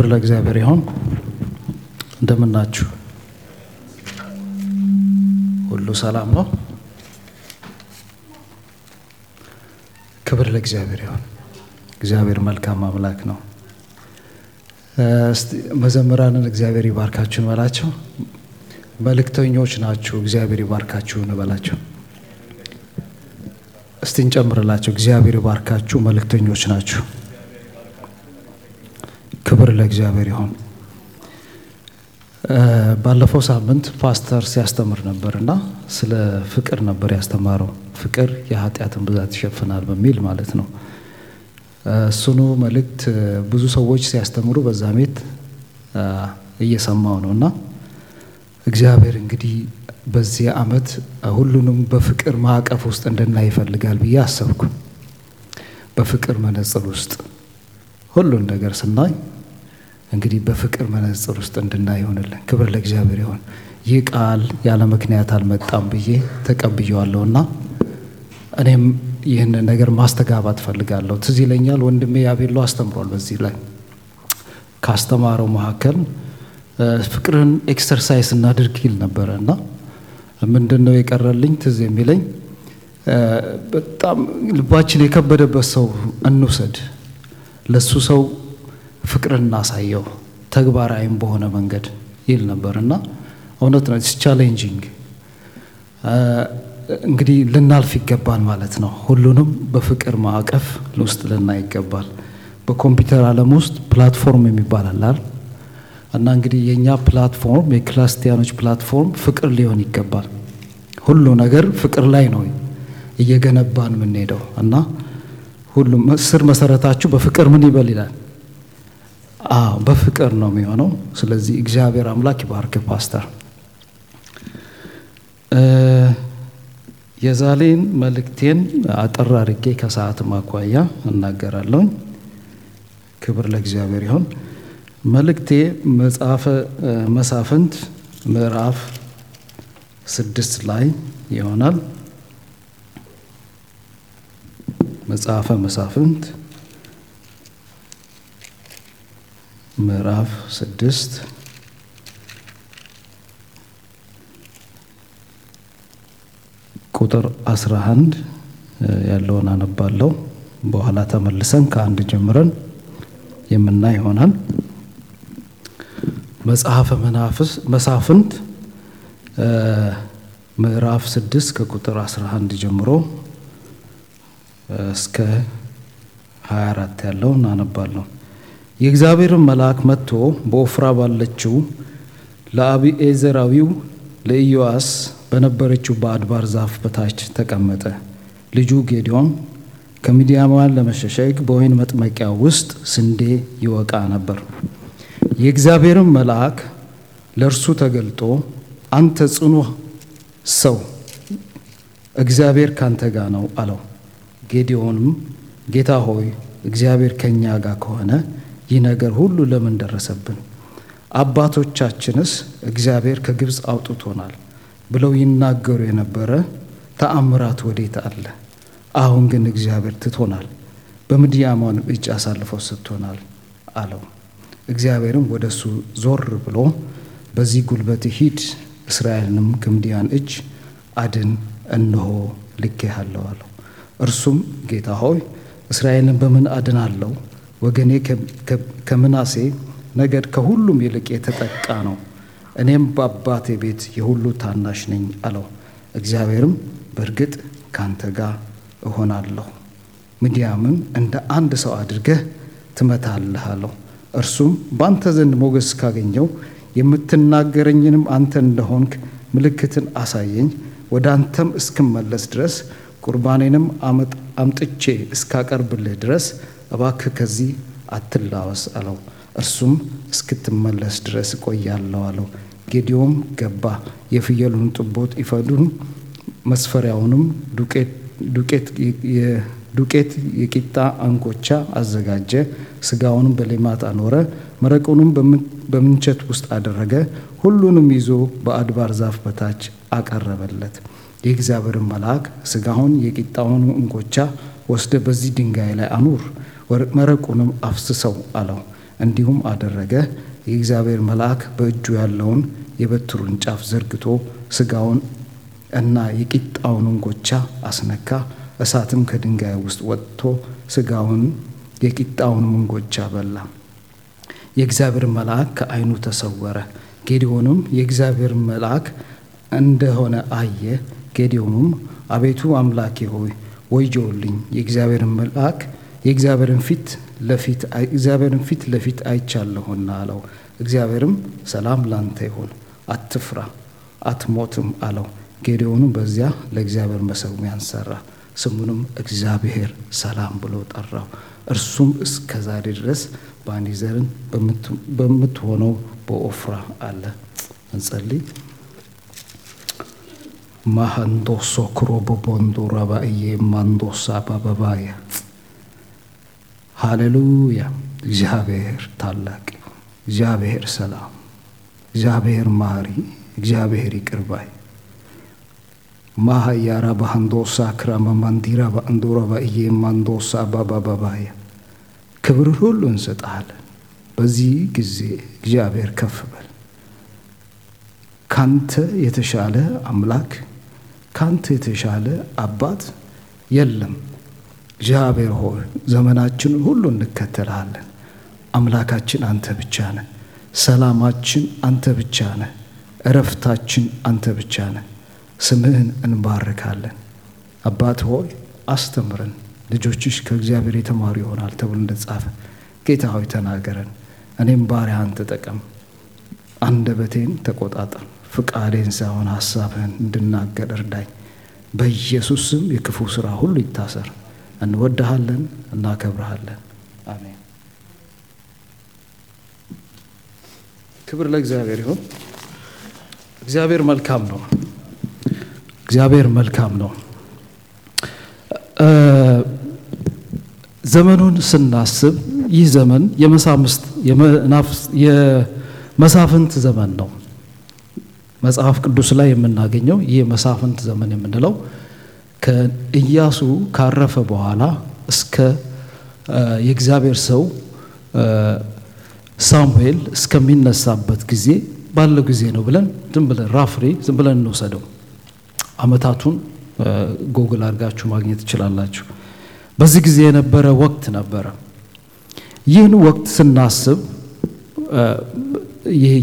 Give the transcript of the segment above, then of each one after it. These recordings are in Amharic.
ክብር ለእግዚአብሔር ይሁን። እንደምናችሁ ሁሉ ሰላም ነው? ክብር ለእግዚአብሔር ይሁን። እግዚአብሔር መልካም አምላክ ነው። እስቲ መዘምራንን እግዚአብሔር ይባርካችሁ እንበላቸው። መልእክተኞች ናችሁ፣ እግዚአብሔር ይባርካችሁ እንበላቸው። እስቲ እንጨምርላቸው። እግዚአብሔር ይባርካችሁ፣ መልእክተኞች ናችሁ። ክብር ለእግዚአብሔር ይሁን። ባለፈው ሳምንት ፓስተር ሲያስተምር ነበር እና ስለ ፍቅር ነበር ያስተማረው። ፍቅር የኃጢአትን ብዛት ይሸፍናል በሚል ማለት ነው። እሱኑ መልእክት ብዙ ሰዎች ሲያስተምሩ በዛ ቤት እየሰማው ነው እና እግዚአብሔር እንግዲህ በዚህ ዓመት ሁሉንም በፍቅር ማዕቀፍ ውስጥ እንድናይ ይፈልጋል ብዬ አሰብኩ። በፍቅር መነጽር ውስጥ ሁሉን ነገር ስናይ እንግዲህ በፍቅር መነጽር ውስጥ እንድናይ ይሆንልን። ክብር ለእግዚአብሔር ይሆን። ይህ ቃል ያለ ምክንያት አልመጣም ብዬ ተቀብየዋለሁና እኔም ይህንን ነገር ማስተጋባት ፈልጋለሁ። ትዝ ይለኛል ወንድሜ ያቤሎ አስተምሯል። በዚህ ላይ ካስተማረው መካከል ፍቅርን ኤክሰርሳይዝ እናድርግ ይል ነበረ እና ምንድን ነው የቀረልኝ ትዝ የሚለኝ በጣም ልባችን የከበደበት ሰው እንውሰድ፣ ለሱ ሰው ፍቅርን እናሳየው ተግባራዊም በሆነ መንገድ ይል ነበር እና እውነት ነው። ቻሌንጂንግ እንግዲህ ልናልፍ ይገባል ማለት ነው። ሁሉንም በፍቅር ማዕቀፍ ውስጥ ልናይ ይገባል። በኮምፒውተር ዓለም ውስጥ ፕላትፎርም የሚባል አላል እና እንግዲህ የእኛ ፕላትፎርም የክርስቲያኖች ፕላትፎርም ፍቅር ሊሆን ይገባል። ሁሉ ነገር ፍቅር ላይ ነው እየገነባን የምንሄደው እና ሁሉም ስር መሰረታችሁ በፍቅር ምን ይበል ይላል። አዎ በፍቅር ነው የሚሆነው። ስለዚህ እግዚአብሔር አምላክ ይባርክ ፓስተር። የዛሬን መልእክቴን አጠር አድርጌ ከሰዓት ማኳያ እናገራለሁኝ። ክብር ለእግዚአብሔር ይሁን። መልእክቴ መጽሐፈ መሳፍንት ምዕራፍ ስድስት ላይ ይሆናል። መጽሐፈ መሳፍንት ምዕራፍ ስድስት ቁጥር አስራ አንድ ያለውን አነባለሁ። በኋላ ተመልሰን ከአንድ ጀምረን የምናይ ይሆናል። መጽሐፈ መሳፍንት ምዕራፍ ስድስት ከቁጥር 11 ጀምሮ እስከ 24 ያለውን አነባለሁ። የእግዚአብሔርን መልአክ መጥቶ በኦፍራ ባለችው ለአቢኤዘራዊው ለኢዮአስ በነበረችው በአድባር ዛፍ በታች ተቀመጠ። ልጁ ጌዲዮን ከምድያማውያን ለመሸሸግ በወይን መጥመቂያ ውስጥ ስንዴ ይወቃ ነበር። የእግዚአብሔርን መልአክ ለእርሱ ተገልጦ አንተ ጽኑ ሰው እግዚአብሔር ካንተ ጋር ነው አለው። ጌዲዮንም ጌታ ሆይ እግዚአብሔር ከእኛ ጋር ከሆነ ይህ ነገር ሁሉ ለምን ደረሰብን? አባቶቻችንስ እግዚአብሔር ከግብፅ አውጥቶናል ብለው ይናገሩ የነበረ ተአምራት ወዴት አለ? አሁን ግን እግዚአብሔር ትቶናል፣ በምድያማን እጅ አሳልፈው ሰጥቶናል አለው። እግዚአብሔርም ወደ እሱ ዞር ብሎ በዚህ ጉልበት ሂድ፣ እስራኤልንም ከምድያም እጅ አድን፣ እነሆ ልኬሃለሁ አለው። እርሱም ጌታ ሆይ እስራኤልን በምን አድናለሁ? ወገኔ ከምናሴ ነገድ ከሁሉም ይልቅ የተጠቃ ነው፣ እኔም በአባቴ ቤት የሁሉ ታናሽ ነኝ አለው። እግዚአብሔርም በእርግጥ ካንተ ጋር እሆናለሁ፣ ምድያምን እንደ አንድ ሰው አድርገህ ትመታለህ አለው። እርሱም በአንተ ዘንድ ሞገስ ካገኘው የምትናገረኝንም አንተ እንደሆንክ ምልክትን አሳየኝ፣ ወደ አንተም እስክመለስ ድረስ ቁርባኔንም አምጥቼ እስካቀርብልህ ድረስ እባክህ ከዚህ አትላወስ አለው። እርሱም እስክትመለስ ድረስ እቆያለሁ አለው። ጌዲዮም ገባ፣ የፍየሉን ጥቦት ኢፈዱን መስፈሪያውንም ዱቄት የቂጣ አንጎቻ አዘጋጀ። ስጋውንም በሌማት አኖረ፣ መረቁንም በምንቸት ውስጥ አደረገ። ሁሉንም ይዞ በአድባር ዛፍ በታች አቀረበለት። የእግዚአብሔርን መልአክ ስጋውን የቂጣውን እንጎቻ ወስደ በዚህ ድንጋይ ላይ አኑር፣ መረቁንም አፍስሰው አለው። እንዲሁም አደረገ። የእግዚአብሔር መልአክ በእጁ ያለውን የበትሩን ጫፍ ዘርግቶ ሥጋውን እና የቂጣውን እንጎቻ አስነካ። እሳትም ከድንጋይ ውስጥ ወጥቶ ሥጋውን የቂጣውን እንጎቻ በላ። የእግዚአብሔር መልአክ ከዓይኑ ተሰወረ። ጌዲዮንም የእግዚአብሔር መልአክ እንደሆነ አየ። ጌዲዮንም አቤቱ አምላኬ ሆይ ወዮልኝ፣ የእግዚአብሔርን መልአክ የእግዚአብሔርን ፊት ለፊት እግዚአብሔርን ፊት ለፊት አይቻለሁና አለው። እግዚአብሔርም ሰላም ላንተ ይሁን፣ አትፍራ፣ አትሞትም አለው። ጌዴዎንም በዚያ ለእግዚአብሔር መሠዊያን ሠራ፣ ስሙንም እግዚአብሔር ሰላም ብሎ ጠራው። እርሱም እስከ ዛሬ ድረስ ባኒዘርን በምትሆነው በኦፍራ አለ። እንጸልይ። ማሃንዶሶ ክሮቦቦንዶ ረባእዬ ማንዶሳ ባበባየ ሃሌሉያ። እግዚአብሔር ታላቅ፣ እግዚአብሔር ሰላም፣ እግዚአብሔር ማሪ፣ እግዚአብሔር ይቅር ባይ ማሃያራ ባሃንዶሳ ክራማ ማንዲራ ባንዶራ ባእዬ ማንዶሳ ባባባባየ ክብር ሁሉ እንሰጥሃለን። በዚህ ጊዜ እግዚአብሔር ከፍ በል። ካንተ የተሻለ አምላክ ካንተ የተሻለ አባት የለም። እግዚአብሔር ሆይ ዘመናችንን ሁሉ እንከተልሃለን። አምላካችን አንተ ብቻ ነህ። ሰላማችን አንተ ብቻ ነህ። እረፍታችን አንተ ብቻ ነህ። ስምህን እንባርካለን። አባት ሆይ አስተምረን፣ ልጆችሽ ከእግዚአብሔር የተማሩ ይሆናል ተብሎ እንደተጻፈ ጌታ ሆይ ተናገረን። እኔም ባሪያህን ተጠቀም፣ አንደበቴን ተቆጣጠር፣ ፍቃዴን ሳይሆን ሀሳብህን እንድናገር እርዳኝ። በኢየሱስ ስም የክፉ ሥራ ሁሉ ይታሰር። እንወድሃለን፣ እናከብረሃለን። አሜን። ክብር ለእግዚአብሔር ይሁን። እግዚአብሔር መልካም ነው። እግዚአብሔር መልካም ነው። ዘመኑን ስናስብ ይህ ዘመን የመሳፍንት ዘመን ነው። መጽሐፍ ቅዱስ ላይ የምናገኘው ይህ የመሳፍንት ዘመን የምንለው ከኢያሱ ካረፈ በኋላ እስከ የእግዚአብሔር ሰው ሳሙኤል እስከሚነሳበት ጊዜ ባለው ጊዜ ነው ብለን ዝም ብለን ራፍሬ ዝም ብለን እንወሰደው። ዓመታቱን ጎግል አድርጋችሁ ማግኘት ትችላላችሁ። በዚህ ጊዜ የነበረ ወቅት ነበረ። ይህን ወቅት ስናስብ ይህ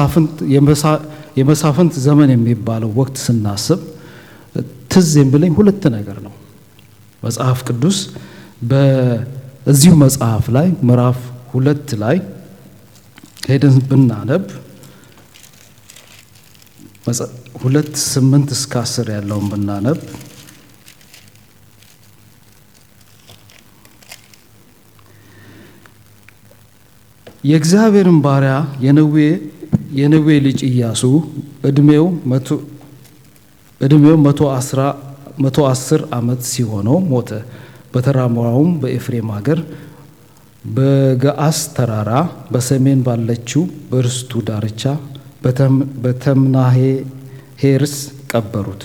የመሳፍንት ዘመን የሚባለው ወቅት ስናስብ ትዝ የሚለኝ ሁለት ነገር ነው። መጽሐፍ ቅዱስ በዚሁ መጽሐፍ ላይ ምዕራፍ ሁለት ላይ ሄደን ብናነብ ሁለት ስምንት እስከ አስር ያለውን ብናነብ የእግዚአብሔርን ባሪያ የነዌ የነዌ ልጅ ኢያሱ እድሜው እድሜው መቶ አስር ዓመት ሲሆነው ሞተ። በተራራውም በኤፍሬም ሀገር በገአስ ተራራ በሰሜን ባለችው በርስቱ ዳርቻ በተምናሄ ሄርስ ቀበሩት።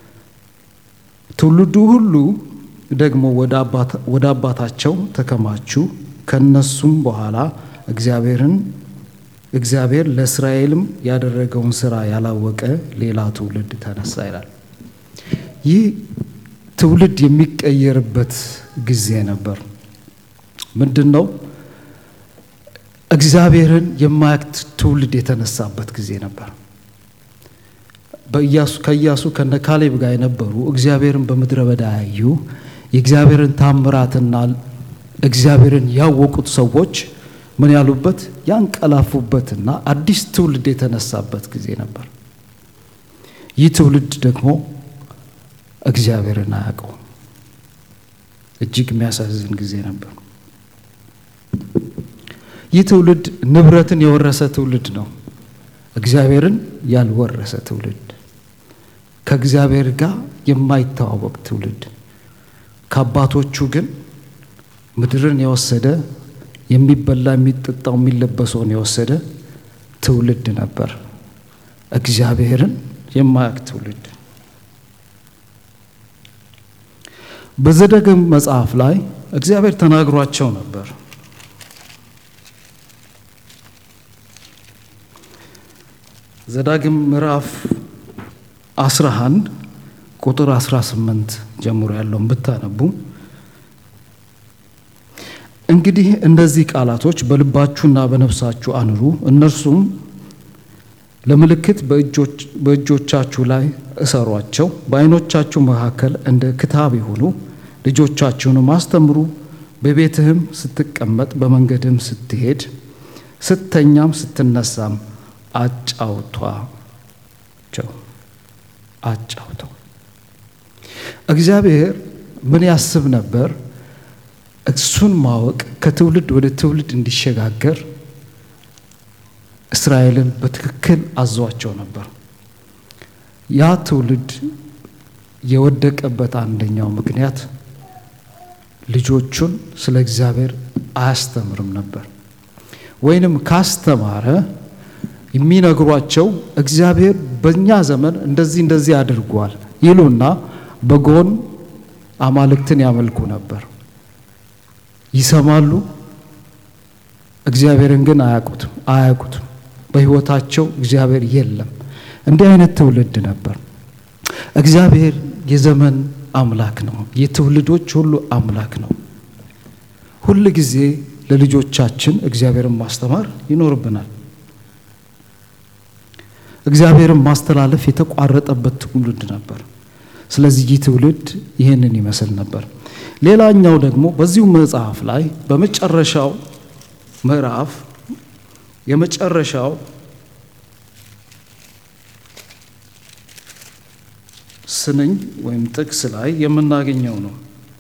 ትውልዱ ሁሉ ደግሞ ወደ አባታቸው ተከማቹ። ከነሱም በኋላ እግዚአብሔርን እግዚአብሔር ለእስራኤልም ያደረገውን ስራ ያላወቀ ሌላ ትውልድ ተነሳ ይላል። ይህ ትውልድ የሚቀየርበት ጊዜ ነበር። ምንድን ነው? እግዚአብሔርን የማያውቅ ትውልድ የተነሳበት ጊዜ ነበር። ከኢያሱ ከነ ካሌብ ጋር የነበሩ እግዚአብሔርን በምድረ በዳ ያዩ የእግዚአብሔርን ታምራትና እግዚአብሔርን ያወቁት ሰዎች ምን ያሉበት ያንቀላፉበትና አዲስ ትውልድ የተነሳበት ጊዜ ነበር። ይህ ትውልድ ደግሞ እግዚአብሔርን አያውቀውም። እጅግ የሚያሳዝን ጊዜ ነበር። ይህ ትውልድ ንብረትን የወረሰ ትውልድ ነው። እግዚአብሔርን ያልወረሰ ትውልድ፣ ከእግዚአብሔር ጋር የማይተዋወቅ ትውልድ፣ ከአባቶቹ ግን ምድርን የወሰደ የሚበላ የሚጠጣው የሚለበሰውን የወሰደ ትውልድ ነበር። እግዚአብሔርን የማያውቅ ትውልድ። በዘዳግም መጽሐፍ ላይ እግዚአብሔር ተናግሯቸው ነበር። ዘዳግም ምዕራፍ 11 ቁጥር 18 ጀምሮ ያለውን ብታነቡ እንግዲህ እነዚህ ቃላቶች በልባችሁና በነፍሳችሁ አኑሩ፣ እነርሱም ለምልክት በእጆቻችሁ ላይ እሰሯቸው፣ በዓይኖቻችሁ መካከል እንደ ክታብ ይሁኑ። ልጆቻችሁንም አስተምሩ፣ በቤትህም ስትቀመጥ፣ በመንገድም ስትሄድ፣ ስተኛም ስትነሳም አጫውቷቸው አጫውተው። እግዚአብሔር ምን ያስብ ነበር? እሱን ማወቅ ከትውልድ ወደ ትውልድ እንዲሸጋገር እስራኤልን በትክክል አዟቸው ነበር። ያ ትውልድ የወደቀበት አንደኛው ምክንያት ልጆቹን ስለ እግዚአብሔር አያስተምርም ነበር። ወይንም ካስተማረ የሚነግሯቸው እግዚአብሔር በእኛ ዘመን እንደዚህ እንደዚህ አድርጓል ይሉና በጎን አማልክትን ያመልኩ ነበር። ይሰማሉ፣ እግዚአብሔርን ግን አያውቁትም አያውቁትም። በሕይወታቸው እግዚአብሔር የለም። እንዲህ አይነት ትውልድ ነበር። እግዚአብሔር የዘመን አምላክ ነው። የትውልዶች ሁሉ አምላክ ነው። ሁል ጊዜ ለልጆቻችን እግዚአብሔርን ማስተማር ይኖርብናል። እግዚአብሔርን ማስተላለፍ የተቋረጠበት ትውልድ ነበር። ስለዚህ ይህ ትውልድ ይህንን ይመስል ነበር። ሌላኛው ደግሞ በዚሁ መጽሐፍ ላይ በመጨረሻው ምዕራፍ የመጨረሻው ስንኝ ወይም ጥቅስ ላይ የምናገኘው ነው።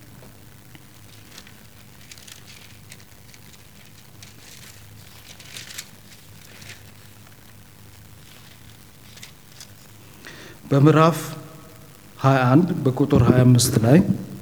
በምዕራፍ 21 በቁጥር 25 ላይ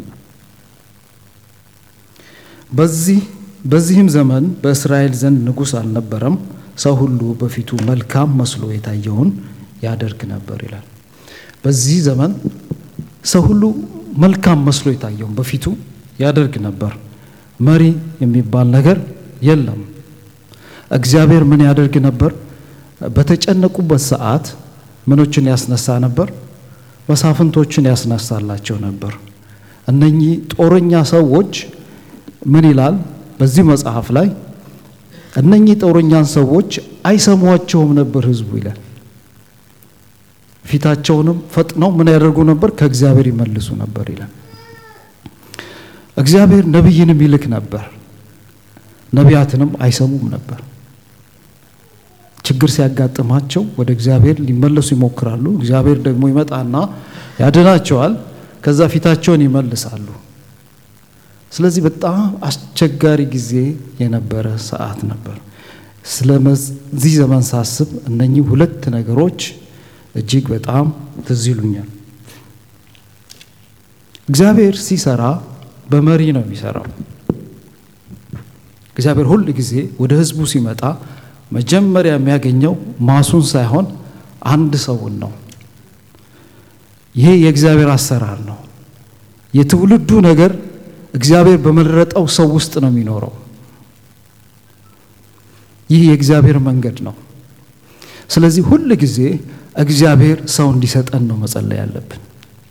በዚህ በዚህም ዘመን በእስራኤል ዘንድ ንጉሥ አልነበረም፣ ሰው ሁሉ በፊቱ መልካም መስሎ የታየውን ያደርግ ነበር ይላል። በዚህ ዘመን ሰው ሁሉ መልካም መስሎ የታየውን በፊቱ ያደርግ ነበር። መሪ የሚባል ነገር የለም። እግዚአብሔር ምን ያደርግ ነበር? በተጨነቁበት ሰዓት ምኖችን ያስነሳ ነበር? መሳፍንቶችን ያስነሳላቸው ነበር። እነኚህ ጦረኛ ሰዎች ምን ይላል በዚህ መጽሐፍ ላይ? እነኚህ ጦረኛን ሰዎች አይሰሟቸውም ነበር ሕዝቡ ይላል። ፊታቸውንም ፈጥነው ምን ያደርጉ ነበር? ከእግዚአብሔር ይመልሱ ነበር ይላል። እግዚአብሔር ነቢይንም ይልክ ነበር፣ ነቢያትንም አይሰሙም ነበር። ችግር ሲያጋጥማቸው ወደ እግዚአብሔር ሊመለሱ ይሞክራሉ። እግዚአብሔር ደግሞ ይመጣና ያድናቸዋል። ከዛ ፊታቸውን ይመልሳሉ። ስለዚህ በጣም አስቸጋሪ ጊዜ የነበረ ሰዓት ነበር። ስለዚህ ዘመን ሳስብ እነኚህ ሁለት ነገሮች እጅግ በጣም ትዝ ይሉኛል። እግዚአብሔር ሲሰራ በመሪ ነው የሚሰራው። እግዚአብሔር ሁል ጊዜ ወደ ሕዝቡ ሲመጣ መጀመሪያ የሚያገኘው ማሱን ሳይሆን አንድ ሰውን ነው። ይሄ የእግዚአብሔር አሰራር ነው። የትውልዱ ነገር እግዚአብሔር በመረጠው ሰው ውስጥ ነው የሚኖረው። ይህ የእግዚአብሔር መንገድ ነው። ስለዚህ ሁል ጊዜ እግዚአብሔር ሰው እንዲሰጠን ነው መጸለይ ያለብን።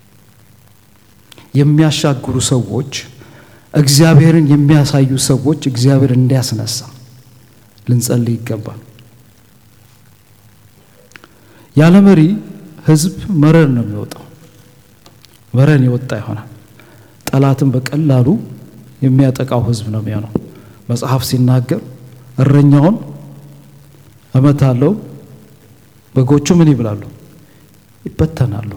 የሚያሻግሩ ሰዎች፣ እግዚአብሔርን የሚያሳዩ ሰዎች እግዚአብሔር እንዲያስነሳ ልንጸልይ ይገባል። ያለ መሪ ህዝብ መረን ነው የሚወጣው። መረን የወጣ ይሆናል። ጠላትን በቀላሉ የሚያጠቃው ህዝብ ነው የሚሆነው። መጽሐፍ ሲናገር እረኛውን እመታለሁ፣ በጎቹ ምን ይብላሉ? ይበተናሉ።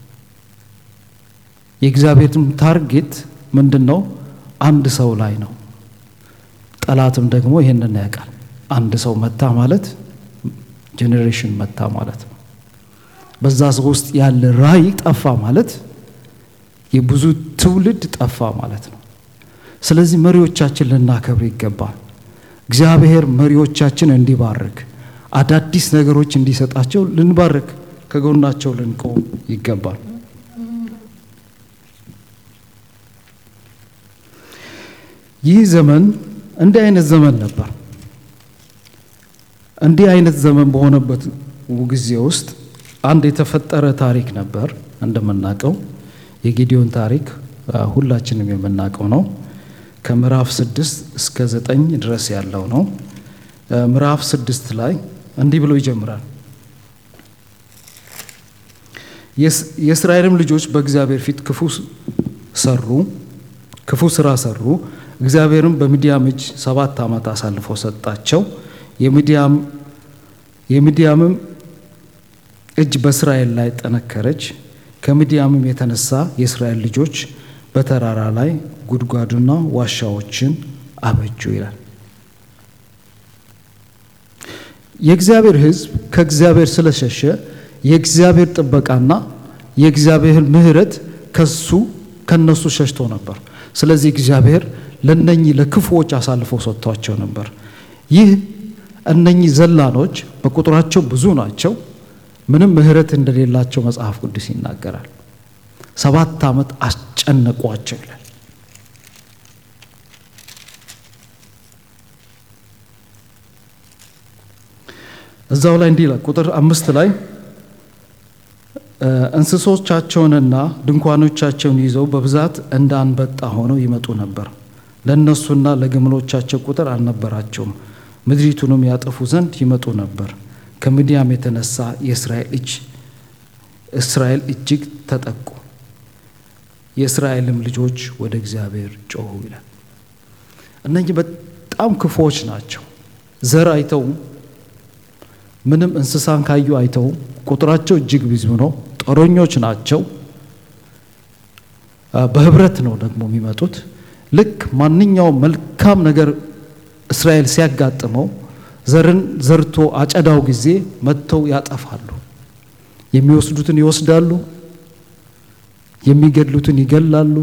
የእግዚአብሔርም ታርጌት ምንድን ነው? አንድ ሰው ላይ ነው። ጠላትም ደግሞ ይህንን ያውቃል። አንድ ሰው መታ ማለት ጄኔሬሽን መታ ማለት ነው። በዛ ሰው ውስጥ ያለ ራዕይ ጠፋ ማለት የብዙ ትውልድ ጠፋ ማለት ነው። ስለዚህ መሪዎቻችን ልናከብር ይገባል። እግዚአብሔር መሪዎቻችን እንዲባርክ አዳዲስ ነገሮች እንዲሰጣቸው ልንባርክ ከጎናቸው ልንቆም ይገባል። ይህ ዘመን እንዲህ አይነት ዘመን ነበር። እንዲህ አይነት ዘመን በሆነበት ጊዜ ውስጥ አንድ የተፈጠረ ታሪክ ነበር። እንደምናውቀው የጌዲዮን ታሪክ ሁላችንም የምናውቀው ነው። ከምዕራፍ ስድስት እስከ ዘጠኝ ድረስ ያለው ነው። ምዕራፍ ስድስት ላይ እንዲህ ብሎ ይጀምራል። የእስራኤልም ልጆች በእግዚአብሔር ፊት ክፉ ሰሩ፣ ክፉ ስራ ሰሩ። እግዚአብሔርም በሚዲያም እጅ ሰባት ዓመት አሳልፎ ሰጣቸው። የሚዲያምም እጅ በእስራኤል ላይ ጠነከረች። ከምዲያምም የተነሳ የእስራኤል ልጆች በተራራ ላይ ጉድጓድና ዋሻዎችን አበጁ ይላል። የእግዚአብሔር ሕዝብ ከእግዚአብሔር ስለሸሸ የእግዚአብሔር ጥበቃና የእግዚአብሔር ምሕረት ከሱ ከነሱ ሸሽቶ ነበር። ስለዚህ እግዚአብሔር ለነኚህ ለክፉዎች አሳልፎ ሰጥቷቸው ነበር። ይህ እነኚህ ዘላኖች በቁጥራቸው ብዙ ናቸው። ምንም ምሕረት እንደሌላቸው መጽሐፍ ቅዱስ ይናገራል። ሰባት ዓመት አስጨነቋቸው ይላል። እዛው ላይ እንዲህ ይላል ቁጥር አምስት ላይ እንስሶቻቸውንና ድንኳኖቻቸውን ይዘው በብዛት እንደ አንበጣ ሆነው ይመጡ ነበር። ለእነሱና ለግመሎቻቸው ቁጥር አልነበራቸውም። ምድሪቱንም ያጠፉ ዘንድ ይመጡ ነበር። ከምድያም የተነሳ የእስራኤል እጅ እስራኤል እጅግ ተጠቁ። የእስራኤልም ልጆች ወደ እግዚአብሔር ጮኹ ይላል። እነኚህ በጣም ክፉዎች ናቸው። ዘር አይተውም። ምንም እንስሳን ካዩ አይተውም። ቁጥራቸው እጅግ ብዙ ነው። ጦረኞች ናቸው። በህብረት ነው ደግሞ የሚመጡት። ልክ ማንኛውም መልካም ነገር እስራኤል ሲያጋጥመው ዘርን ዘርቶ አጨዳው ጊዜ መጥተው ያጠፋሉ። የሚወስዱትን ይወስዳሉ፣ የሚገድሉትን ይገላሉ፣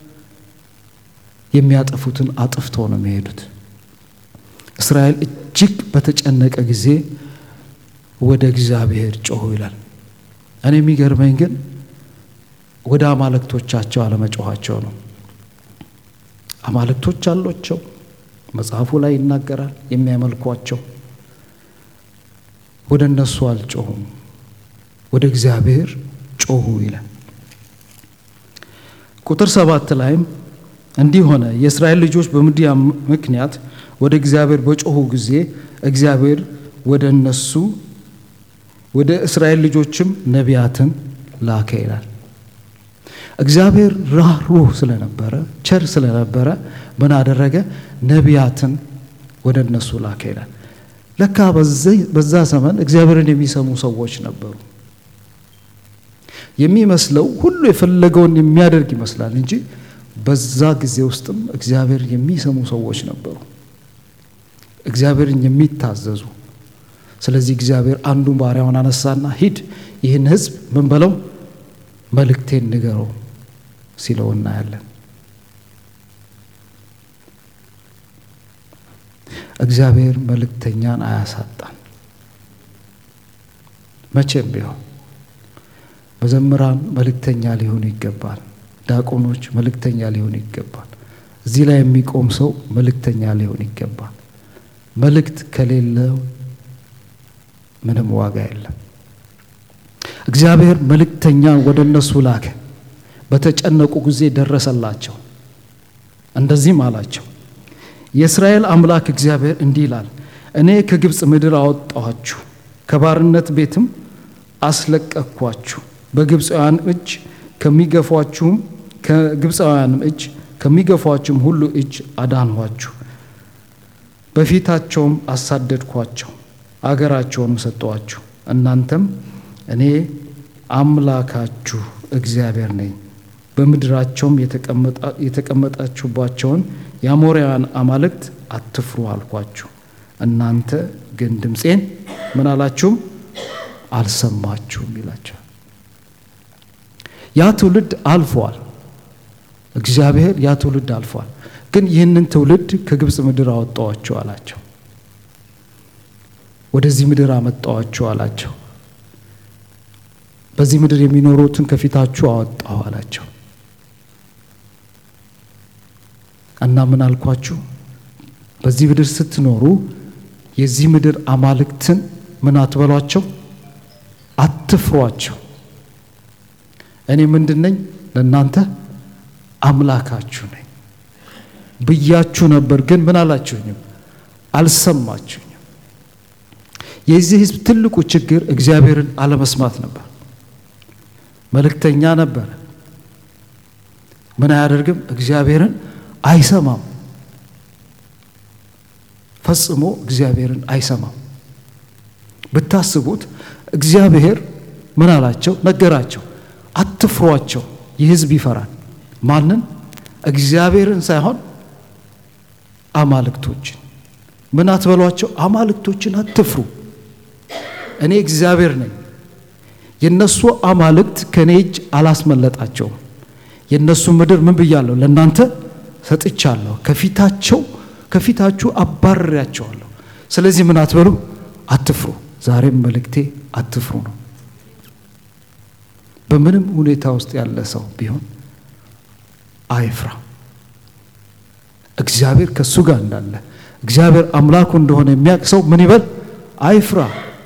የሚያጠፉትን አጥፍተው ነው የሚሄዱት። እስራኤል እጅግ በተጨነቀ ጊዜ ወደ እግዚአብሔር ጮኹ ይላል። እኔ የሚገርመኝ ግን ወደ አማልክቶቻቸው አለመጮኋቸው ነው። አማልክቶች አሏቸው፣ መጽሐፉ ላይ ይናገራል። የሚያመልኳቸው ወደ እነሱ አልጮሁም፣ ወደ እግዚአብሔር ጮሁ ይላል። ቁጥር ሰባት ላይም እንዲህ ሆነ፣ የእስራኤል ልጆች በምድያም ምክንያት ወደ እግዚአብሔር በጮሁ ጊዜ እግዚአብሔር ወደ እነሱ ወደ እስራኤል ልጆችም ነቢያትን ላከ ይላል። እግዚአብሔር ራህሩህ ስለነበረ ቸር ስለነበረ ምን አደረገ? ነቢያትን ወደ እነሱ ላከ ይላል። ለካ በዛ ዘመን እግዚአብሔርን የሚሰሙ ሰዎች ነበሩ። የሚመስለው ሁሉ የፈለገውን የሚያደርግ ይመስላል እንጂ በዛ ጊዜ ውስጥም እግዚአብሔር የሚሰሙ ሰዎች ነበሩ፣ እግዚአብሔርን የሚታዘዙ። ስለዚህ እግዚአብሔር አንዱን ባሪያውን አነሳና ሂድ ይህን ሕዝብ ምን በለው መልእክቴን ንገረው ሲለው እናያለን። እግዚአብሔር መልእክተኛን አያሳጣን መቼም ቢሆን። መዘምራን መልእክተኛ ሊሆኑ ይገባል። ዲያቆኖች መልእክተኛ ሊሆኑ ይገባል። እዚህ ላይ የሚቆም ሰው መልእክተኛ ሊሆን ይገባል። መልእክት ከሌለው ምንም ዋጋ የለም። እግዚአብሔር መልእክተኛ ወደ እነሱ ላከ። በተጨነቁ ጊዜ ደረሰላቸው። እንደዚህም አላቸው፣ የእስራኤል አምላክ እግዚአብሔር እንዲህ ይላል፣ እኔ ከግብፅ ምድር አወጣኋችሁ፣ ከባርነት ቤትም አስለቀቅኳችሁ፣ በግብፃውያን እጅ ከሚገፏችሁም ከግብፃውያንም እጅ ከሚገፏችሁም ሁሉ እጅ አዳንኋችሁ፣ በፊታቸውም አሳደድኳቸው፣ አገራቸውንም ሰጠኋችሁ። እናንተም እኔ አምላካችሁ እግዚአብሔር ነኝ። በምድራቸውም የተቀመጣችሁባቸውን የአሞራውያን አማልክት አትፍሩ አልኳችሁ። እናንተ ግን ድምፄን ምን አላችሁም? አልሰማችሁም ይላቸዋል። ያ ትውልድ አልፏል። እግዚአብሔር ያ ትውልድ አልፏል። ግን ይህንን ትውልድ ከግብፅ ምድር አወጣዋችሁ አላቸው። ወደዚህ ምድር አመጣዋችሁ አላቸው። በዚህ ምድር የሚኖሩትን ከፊታችሁ አወጣሁ አላቸው። እና ምን አልኳችሁ? በዚህ ምድር ስትኖሩ የዚህ ምድር አማልክትን ምን አትበሏቸው፣ አትፍሯቸው። እኔ ምንድን ነኝ? ለእናንተ አምላካችሁ ነኝ ብያችሁ ነበር፣ ግን ምን አላችሁኝም? አልሰማችሁኝም። የዚህ ሕዝብ ትልቁ ችግር እግዚአብሔርን አለመስማት ነበር። መልእክተኛ ነበረ፣ ምን አያደርግም? እግዚአብሔርን አይሰማም። ፈጽሞ እግዚአብሔርን አይሰማም። ብታስቡት እግዚአብሔር ምን አላቸው? ነገራቸው፣ አትፍሯቸው። ይህ ሕዝብ ይፈራል። ማንን? እግዚአብሔርን ሳይሆን አማልክቶችን። ምን አትበሏቸው? አማልክቶችን አትፍሩ። እኔ እግዚአብሔር ነኝ። የነሱ አማልክት ከኔ እጅ አላስመለጣቸውም። የነሱ ምድር ምን ብያለሁ? ለእናንተ ሰጥቻለሁ። ከፊታቸው ከፊታችሁ አባርሬያቸዋለሁ። ስለዚህ ምን አትበሉ? አትፍሩ። ዛሬም መልእክቴ አትፍሩ ነው። በምንም ሁኔታ ውስጥ ያለ ሰው ቢሆን አይፍራ። እግዚአብሔር ከእሱ ጋር እንዳለ እግዚአብሔር አምላኩ እንደሆነ የሚያውቅ ሰው ምን ይበል? አይፍራ።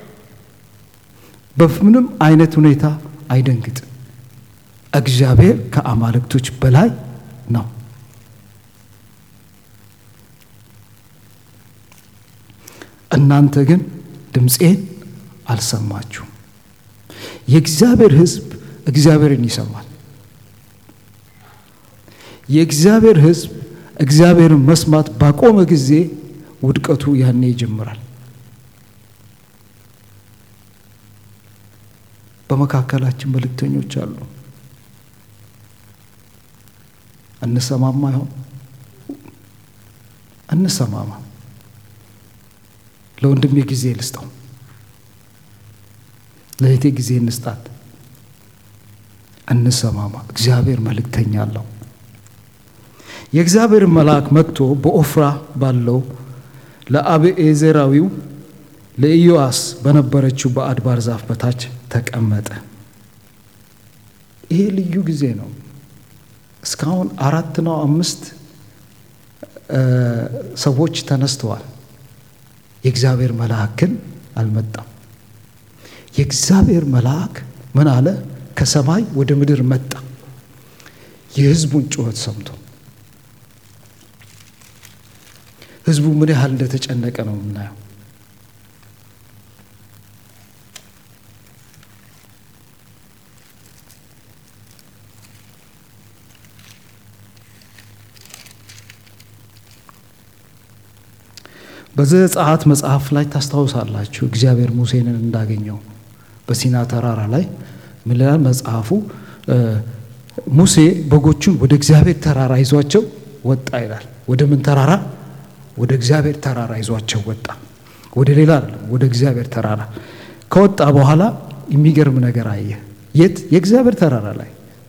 በምንም አይነት ሁኔታ አይደንግጥ። እግዚአብሔር ከአማልክቶች በላይ ነው። እናንተ ግን ድምፄን አልሰማችሁም። የእግዚአብሔር ሕዝብ እግዚአብሔርን ይሰማል። የእግዚአብሔር ሕዝብ እግዚአብሔርን መስማት ባቆመ ጊዜ ውድቀቱ ያኔ ይጀምራል። በመካከላችን መልእክተኞች አሉ። እንሰማማ ይሆን? እንሰማማ። ለወንድሜ ጊዜ ልስጠው፣ ለእህቴ ጊዜ እንስጣት። እንሰማማ። እግዚአብሔር መልእክተኛ አለው። የእግዚአብሔር መልአክ መጥቶ በኦፍራ ባለው ለአብኤዘራዊው ለኢዮአስ በነበረችው በአድባር ዛፍ በታች ተቀመጠ። ይሄ ልዩ ጊዜ ነው። እስካሁን አራት ነው አምስት ሰዎች ተነስተዋል። የእግዚአብሔር መልአክ ግን አልመጣም። የእግዚአብሔር መልአክ ምን አለ? ከሰማይ ወደ ምድር መጣ። የሕዝቡን ጩኸት ሰምቶ ሕዝቡ ምን ያህል እንደተጨነቀ ነው የምናየው። በዘጸአት መጽሐፍ ላይ ታስታውሳላችሁ። እግዚአብሔር ሙሴንን እንዳገኘው በሲና ተራራ ላይ ምን ይላል መጽሐፉ? ሙሴ በጎቹን ወደ እግዚአብሔር ተራራ ይዟቸው ወጣ ይላል። ወደ ምን ተራራ? ወደ እግዚአብሔር ተራራ ይዟቸው ወጣ። ወደ ሌላ አይደለም፣ ወደ እግዚአብሔር ተራራ ከወጣ በኋላ የሚገርም ነገር አየ። የት? የእግዚአብሔር ተራራ ላይ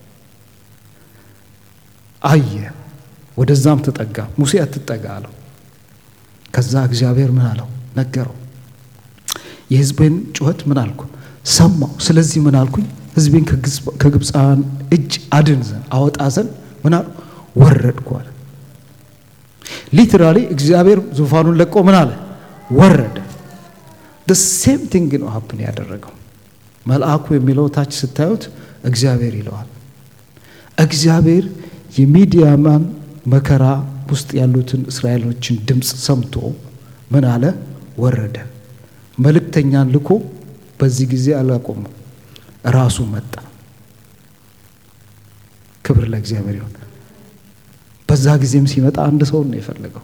አየ። ወደዛም ተጠጋ። ሙሴ አትጠጋ አለው። ከዛ እግዚአብሔር ምን አለው? ነገረው። የሕዝቤን ጩኸት ምን አልኩ? ሰማው። ስለዚህ ምን አልኩኝ? ሕዝቤን ከግብፃውያን እጅ አድን ዘንድ አወጣ ዘንድ ምን አሉ? ወረድኩ አለ። ሊትራሊ እግዚአብሔር ዙፋኑን ለቆ ምን አለ? ወረደ። ሴም ቲንግ ነው ሀፕን ያደረገው። መልአኩ የሚለው ታች ስታዩት እግዚአብሔር ይለዋል። እግዚአብሔር የሚዲያማን መከራ ውስጥ ያሉትን እስራኤሎችን ድምፅ ሰምቶ ምን አለ? ወረደ። መልእክተኛን ልኮ በዚህ ጊዜ አላቆመም፣ ራሱ መጣ። ክብር ለእግዚአብሔር ይሁን። በዛ ጊዜም ሲመጣ አንድ ሰው ነው የፈለገው።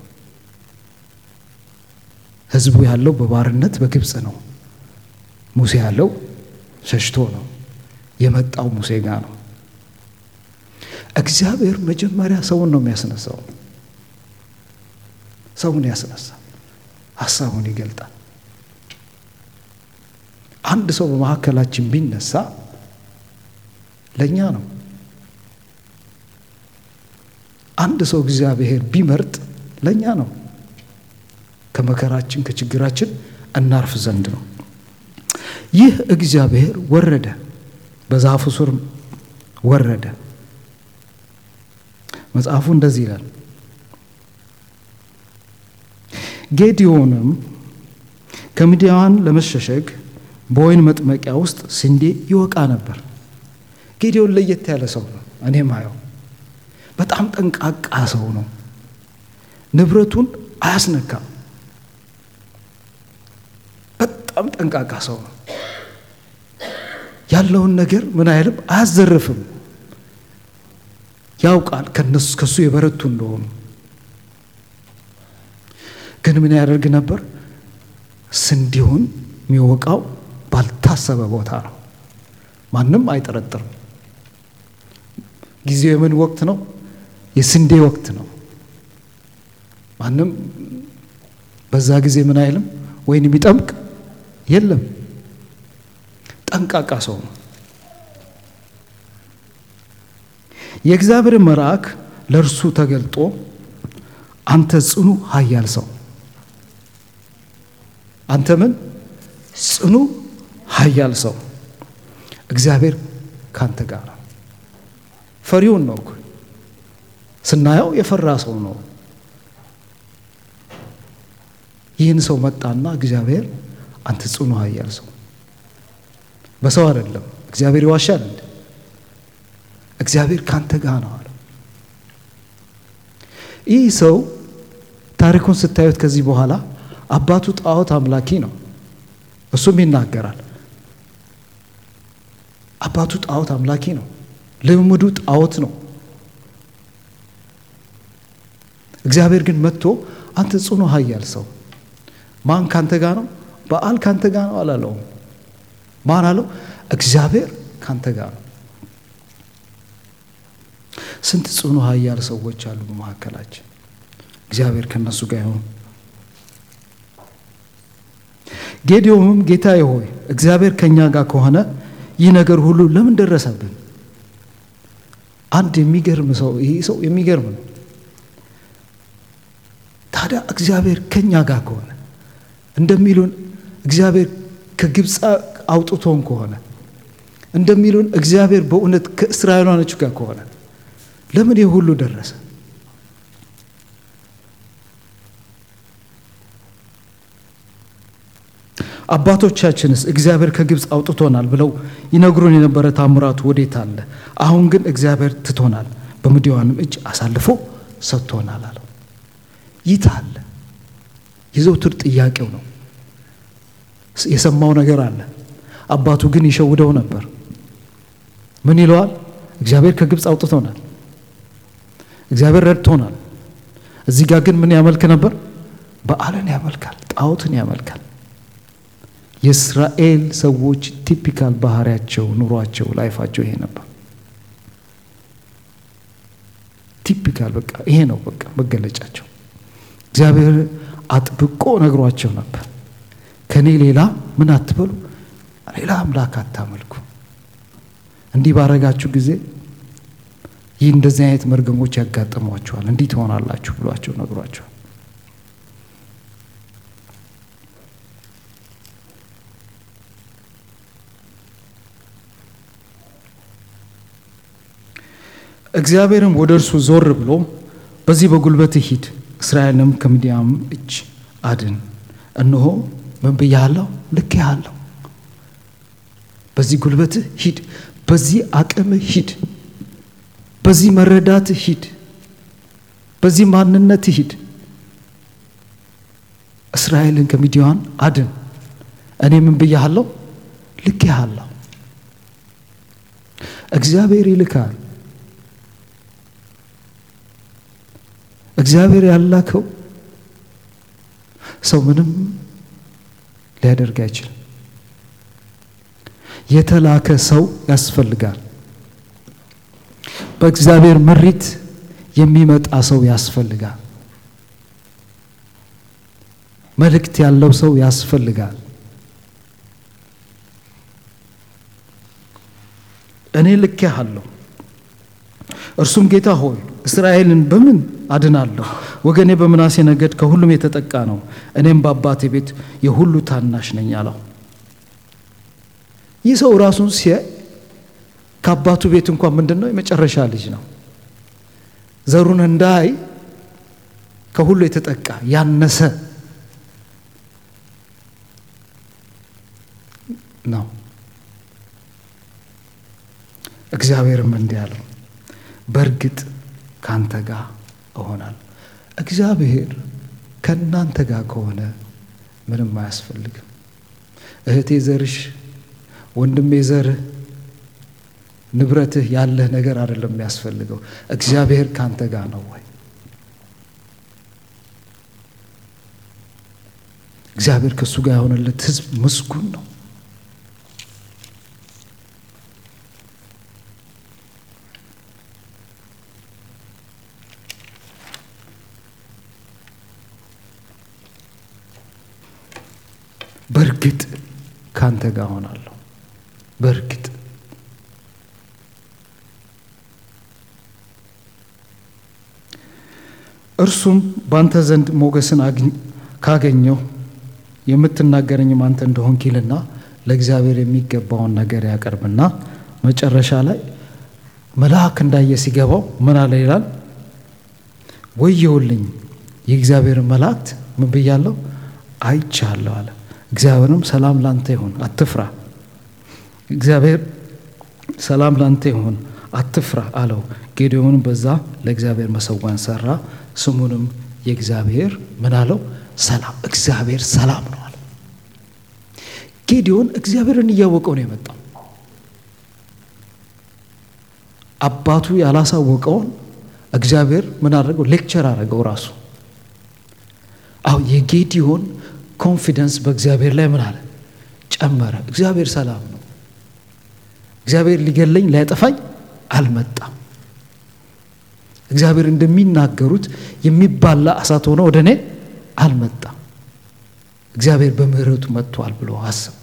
ህዝቡ ያለው በባርነት በግብፅ ነው። ሙሴ ያለው ሸሽቶ ነው። የመጣው ሙሴ ጋር ነው። እግዚአብሔር መጀመሪያ ሰውን ነው የሚያስነሳው። ሰውን ያስነሳል፣ ሀሳቡን ይገልጣል። አንድ ሰው በመካከላችን ቢነሳ ለእኛ ነው። አንድ ሰው እግዚአብሔር ቢመርጥ ለእኛ ነው። ከመከራችን ከችግራችን እናርፍ ዘንድ ነው። ይህ እግዚአብሔር ወረደ፣ በዛፉ ስር ወረደ። መጽሐፉ እንደዚህ ይላል። ጌዲዮንም ከምድያም ለመሸሸግ በወይን መጥመቂያ ውስጥ ስንዴ ይወቃ ነበር። ጌዲዮን ለየት ያለ ሰው ነው። እኔ ማየው በጣም ጠንቃቃ ሰው ነው። ንብረቱን አያስነካም። በጣም ጠንቃቃ ሰው ነው። ያለውን ነገር ምን አይልም፣ አያዘርፍም። ያውቃል ከነሱ ከሱ የበረቱ እንደሆኑ። ግን ምን ያደርግ ነበር? ስንዴውን የሚወቃው ባልታሰበ ቦታ ነው። ማንም አይጠረጥርም። ጊዜው የምን ወቅት ነው? የስንዴ ወቅት ነው። ማንም በዛ ጊዜ ምን አይልም፣ ወይን የሚጠምቅ የለም። ጠንቃቃ ሰው ነው። የእግዚአብሔር መልአክ ለእርሱ ተገልጦ አንተ ጽኑ ኃያል ሰው፣ አንተ ምን ጽኑ ኃያል ሰው፣ እግዚአብሔር ካንተ ጋር ነው። ፈሪውን ነው እኮ ስናየው የፈራ ሰው ነው። ይህን ሰው መጣና እግዚአብሔር አንተ ጽኑ ኃያል ሰው፣ በሰው አይደለም። እግዚአብሔር ይዋሻል እንዴ? እግዚአብሔር ካንተ ጋር ነው አለ። ይህ ሰው ታሪኩን ስታዩት ከዚህ በኋላ አባቱ ጣዖት አምላኪ ነው። እሱም ይናገራል። አባቱ ጣዖት አምላኪ ነው። ልምምዱ ጣዖት ነው። እግዚአብሔር ግን መጥቶ አንተ ጽኑ ኃያል ሰው ማን ካንተ ጋር ነው? በዓል ካንተ ጋር ነው አላለውም። ማን አለው? እግዚአብሔር ካንተ ጋር ነው። ስንት ጽኑ ኃያል ሰዎች አሉ በመካከላችን። እግዚአብሔር ከነሱ ጋር ይሁን። ጌዲዮንም ጌታዬ ሆይ እግዚአብሔር ከእኛ ጋር ከሆነ ይህ ነገር ሁሉ ለምን ደረሰብን? አንድ የሚገርም ሰው ይህ ሰው የሚገርም ነው። ታዲያ እግዚአብሔር ከእኛ ጋር ከሆነ እንደሚሉን እግዚአብሔር ከግብፅ አውጥቶን ከሆነ እንደሚሉን እግዚአብሔር በእውነት ከእስራኤላኖች ጋር ከሆነ ለምን ይህ ሁሉ ደረሰ? አባቶቻችንስ እግዚአብሔር ከግብፅ አውጥቶናል ብለው ይነግሩን የነበረ ታምራቱ ወዴት አለ? አሁን ግን እግዚአብሔር ትቶናል፣ በምድያንም እጅ አሳልፎ ሰጥቶናል አለው። ይት አለ የዘውትር ጥያቄው ነው። የሰማው ነገር አለ። አባቱ ግን ይሸውደው ነበር። ምን ይለዋል? እግዚአብሔር ከግብፅ አውጥቶናል፣ እግዚአብሔር ረድቶናል። እዚህ ጋር ግን ምን ያመልክ ነበር? በዓልን ያመልካል፣ ጣዖትን ያመልካል። የእስራኤል ሰዎች ቲፒካል ባህሪያቸው፣ ኑሯቸው፣ ላይፋቸው ይሄ ነበር። ቲፒካል በቃ ይሄ ነው በቃ መገለጫቸው። እግዚአብሔር አጥብቆ ነግሯቸው ነበር። ከኔ ሌላ ምን አትበሉ፣ ሌላ አምላክ አታመልኩ። እንዲህ ባረጋችሁ ጊዜ ይህ እንደዚህ አይነት መርገሞች ያጋጥሟቸዋል፣ እንዲህ ትሆናላችሁ ብሏቸው ነግሯቸዋል። እግዚአብሔርም ወደ እርሱ ዞር ብሎ በዚህ በጉልበትህ ሂድ፣ እስራኤልንም ከምድያም እጅ አድን። እነሆ ምን ብያለሁ? ልኬሃለሁ። በዚህ ጉልበትህ ሂድ፣ በዚህ አቅምህ ሂድ፣ በዚህ መረዳትህ ሂድ፣ በዚህ ማንነትህ ሂድ። እስራኤልን ከምድያም አድን። እኔ ምን ብያለሁ? ልኬሃለሁ። እግዚአብሔር ይልካል። እግዚአብሔር ያላከው ሰው ምንም ሊያደርግ አይችልም። የተላከ ሰው ያስፈልጋል። በእግዚአብሔር ምሪት የሚመጣ ሰው ያስፈልጋል። መልእክት ያለው ሰው ያስፈልጋል። እኔ ልኬሃለሁ። እርሱም ጌታ ሆይ እስራኤልን በምን አድናለሁ? ወገኔ በምናሴ ነገድ ከሁሉም የተጠቃ ነው፣ እኔም በአባቴ ቤት የሁሉ ታናሽ ነኝ አለው። ይህ ሰው ራሱን ሲያይ ከአባቱ ቤት እንኳን ምንድን ነው የመጨረሻ ልጅ ነው። ዘሩን እንዳይ ከሁሉ የተጠቃ ያነሰ ነው። እግዚአብሔርም እንዲህ አለው፣ በእርግጥ ከአንተ ጋር እሆናለሁ። እግዚአብሔር ከእናንተ ጋር ከሆነ ምንም አያስፈልግም። እህቴ ዘርሽ፣ ወንድሜ ዘርህ፣ ንብረትህ ያለህ ነገር አይደለም የሚያስፈልገው። እግዚአብሔር ከአንተ ጋር ነው ወይ? እግዚአብሔር ከእሱ ጋር የሆነለት ሕዝብ ምስጉን ነው። በእርግጥ ካንተ ጋር ሆናለሁ። በእርግጥ እርሱም በአንተ ዘንድ ሞገስን ካገኘው የምትናገረኝም አንተ እንደሆንክ ይልና ለእግዚአብሔር የሚገባውን ነገር ያቀርብና መጨረሻ ላይ መልአክ እንዳየ ሲገባው ምን አለ ይላል? ወየውልኝ የእግዚአብሔርን መላእክት ምን ብያለሁ አይቻለሁ አለ። እግዚአብሔርም ሰላም ላንተ ይሁን አትፍራ፣ እግዚአብሔር ሰላም ላንተ ይሁን አትፍራ አለው። ጌዴዎንም በዛ ለእግዚአብሔር መሰዋን ሰራ። ስሙንም የእግዚአብሔር ምን አለው? ሰላም። እግዚአብሔር ሰላም ነው አለ። ጌዴዎን እግዚአብሔርን እያወቀው ነው የመጣው። አባቱ ያላሳወቀውን እግዚአብሔር ምን አደረገው? ሌክቸር አደረገው ራሱ። አሁን የጌዲዮን ኮንፊደንስ በእግዚአብሔር ላይ ምን አለ? ጨመረ። እግዚአብሔር ሰላም ነው። እግዚአብሔር ሊገለኝ ሊያጠፋኝ አልመጣም። እግዚአብሔር እንደሚናገሩት የሚባላ እሳት ሆነ ወደ እኔ አልመጣም። እግዚአብሔር በምሕረቱ መጥቷል ብሎ አስብ።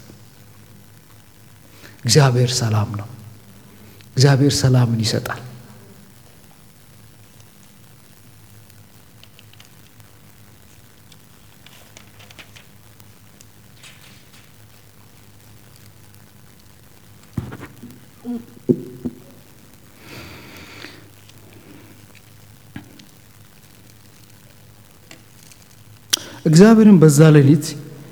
እግዚአብሔር ሰላም ነው። እግዚአብሔር ሰላምን ይሰጣል። እግዚአብሔርን በዛ ሌሊት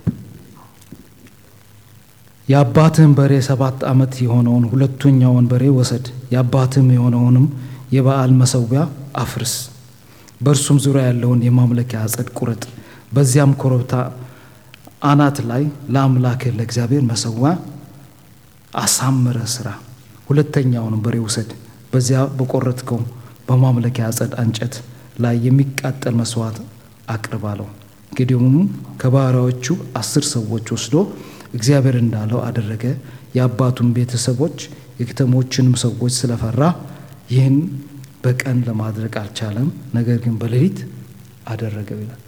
የአባትህን በሬ ሰባት ዓመት የሆነውን ሁለተኛውን በሬ ወሰድ፣ የአባትህም የሆነውንም የበዓል መሰዊያ አፍርስ፣ በእርሱም ዙሪያ ያለውን የማምለኪያ አጸድ ቁረጥ፣ በዚያም ኮረብታ አናት ላይ ለአምላክህ ለእግዚአብሔር መሰዊያ አሳምረ ስራ። ሁለተኛውንም በሬ ውሰድ፣ በዚያ በቆረጥከው በማምለኪያ አጸድ እንጨት ላይ የሚቃጠል መስዋዕት አቅርብ አለው። ጌዴዎንም ከባሪያዎቹ አስር ሰዎች ወስዶ እግዚአብሔር እንዳለው አደረገ። የአባቱን ቤተሰቦች የከተሞችንም ሰዎች ስለፈራ ይህን በቀን ለማድረግ አልቻለም፣ ነገር ግን በሌሊት አደረገው ይላል።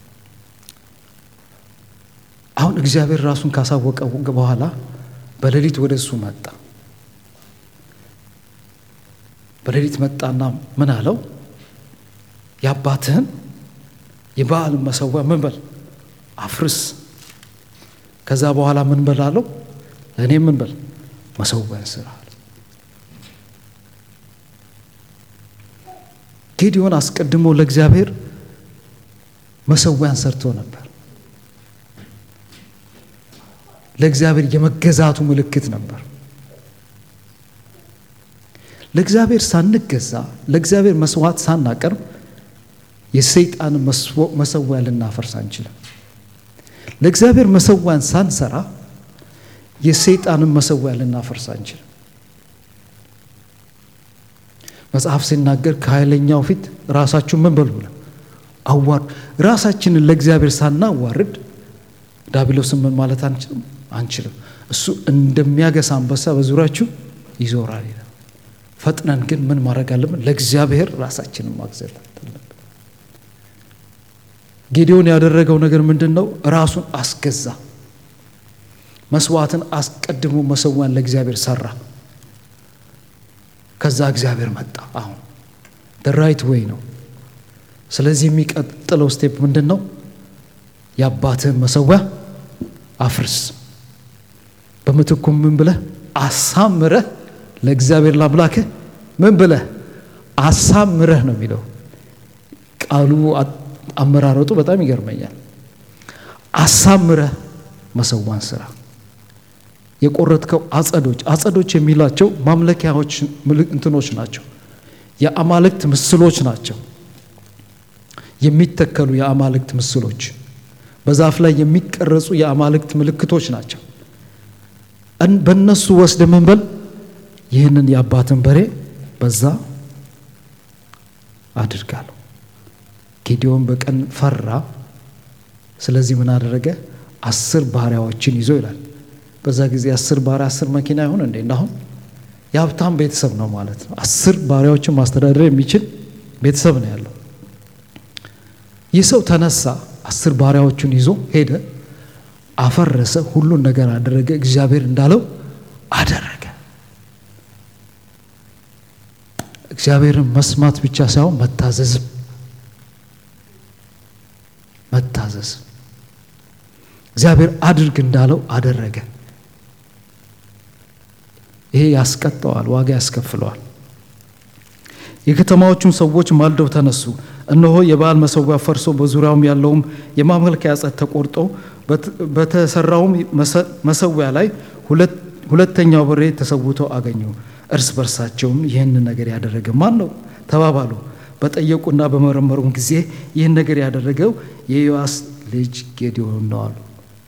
አሁን እግዚአብሔር ራሱን ካሳወቀ በኋላ በሌሊት ወደ እሱ መጣ። በሌሊት መጣና ምን አለው? የአባትህን የበዓል መሰዊያ ምን በል አፍርስ። ከዛ በኋላ ምን በል አለው? እኔ ምን በል መሰዊያን ስራ። ጌዲዮን አስቀድሞ ለእግዚአብሔር መሰዊያን ሰርቶ ነበር። ለእግዚአብሔር የመገዛቱ ምልክት ነበር። ለእግዚአብሔር ሳንገዛ ለእግዚአብሔር መስዋዕት ሳናቀርብ የሰይጣን መሰዊያ ልናፈርስ አንችልም። ለእግዚአብሔር መሰዊያን ሳንሰራ የሰይጣንን መሰዊያ ልናፈርስ አንችልም። መጽሐፍ ሲናገር ከኃይለኛው ፊት ራሳችሁ ምን በሉ ብለ አዋርዱ። ራሳችንን ለእግዚአብሔር ሳናዋርድ ዳቢሎስን ምን ማለት አንችልም አንችልም። እሱ እንደሚያገሳ አንበሳ በዙሪያችሁ ይዞራል ይላል። ፈጥነን ግን ምን ማድረግ አለብን? ለእግዚአብሔር ራሳችንን ማግዘት አለብን። ጌዲዮን ያደረገው ነገር ምንድን ነው? ራሱን አስገዛ። መስዋዕትን አስቀድሞ መሰዊያን ለእግዚአብሔር ሰራ። ከዛ እግዚአብሔር መጣ። አሁን ራይት ዌይ ነው። ስለዚህ የሚቀጥለው ስቴፕ ምንድን ነው? የአባትህን መሰዊያ አፍርስ፣ በምትኩም ምን ብለህ አሳምረህ ለእግዚአብሔር ላምላክህ ምን ብለህ አሳምረህ ነው የሚለው ቃሉ አመራረጡ በጣም ይገርመኛል። አሳምረህ መሰዋን ስራ። የቆረጥከው አጸዶች አጸዶች የሚላቸው ማምለኪያዎች እንትኖች ናቸው። የአማልክት ምስሎች ናቸው። የሚተከሉ የአማልክት ምስሎች፣ በዛፍ ላይ የሚቀረጹ የአማልክት ምልክቶች ናቸው። በእነሱ ወስደ ምን በል ይህንን የአባትን በሬ በዛ አድርጋለሁ። ጌዲዮን በቀን ፈራ። ስለዚህ ምን አደረገ? አስር ባሪያዎችን ይዞ ይላል። በዛ ጊዜ አስር ባሪያ አስር መኪና ይሆን እንዴ? እንዳሁን የሀብታም ቤተሰብ ነው ማለት ነው። አስር ባሪያዎችን ማስተዳደር የሚችል ቤተሰብ ነው ያለው። ይህ ሰው ተነሳ፣ አስር ባሪያዎቹን ይዞ ሄደ፣ አፈረሰ፣ ሁሉን ነገር አደረገ። እግዚአብሔር እንዳለው አደረገ። እግዚአብሔርን መስማት ብቻ ሳይሆን መታዘዝም መታዘዝ እግዚአብሔር አድርግ እንዳለው አደረገ። ይሄ ያስቀጠዋል፣ ዋጋ ያስከፍለዋል። የከተማዎቹን ሰዎች ማልደው ተነሱ። እነሆ የበዓል መሰዊያ ፈርሶ በዙሪያውም ያለውም የማምለኪያ ዐፀድ ተቆርጦ በተሰራውም መሰዊያ ላይ ሁለተኛው በሬ ተሰውቶ አገኙ። እርስ በርሳቸውም ይህንን ነገር ያደረገ ማን ነው ተባባሉ። በጠየቁና በመረመሩም ጊዜ ይህን ነገር ያደረገው የዮአስ ልጅ ጌዲዮን ነው አሉ።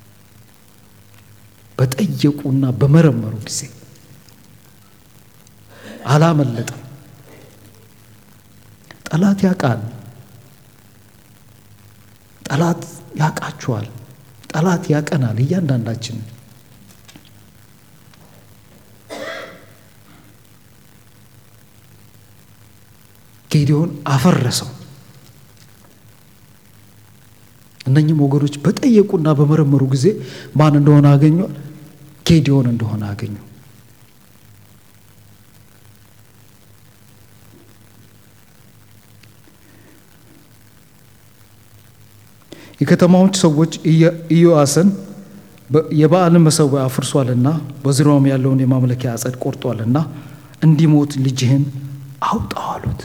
በጠየቁና በመረመሩ ጊዜ አላመለጠም። ጠላት ያውቃል። ጠላት ያውቃችኋል። ጠላት ያቀናል እያንዳንዳችን ጌዲዮን አፈረሰው። እነኚህም ወገኖች በጠየቁና በመረመሩ ጊዜ ማን እንደሆነ አገኙ? ጌዲዮን እንደሆነ አገኙ። የከተማዎች ሰዎች ኢዮአስን የበዓልን መሰዊያ አፍርሷልና በዙሪያውም ያለውን የማምለኪያ ዐፀድ ቆርጧልና እንዲሞት ልጅህን አውጣው አሉት።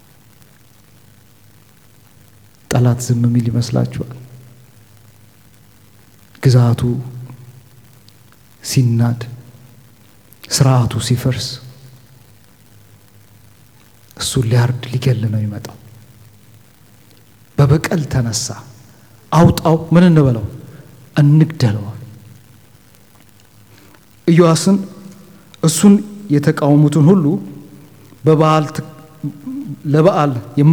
ጠላት ዝም የሚል ይመስላችኋል? ግዛቱ ሲናድ፣ ስርዓቱ ሲፈርስ እሱን ሊያርድ ሊገል ነው ይመጣው። በበቀል ተነሳ። አውጣው ምን እንበለው እንግደለዋል። ኢዮአስን እሱን የተቃወሙትን ሁሉ በበዓል ለበዓል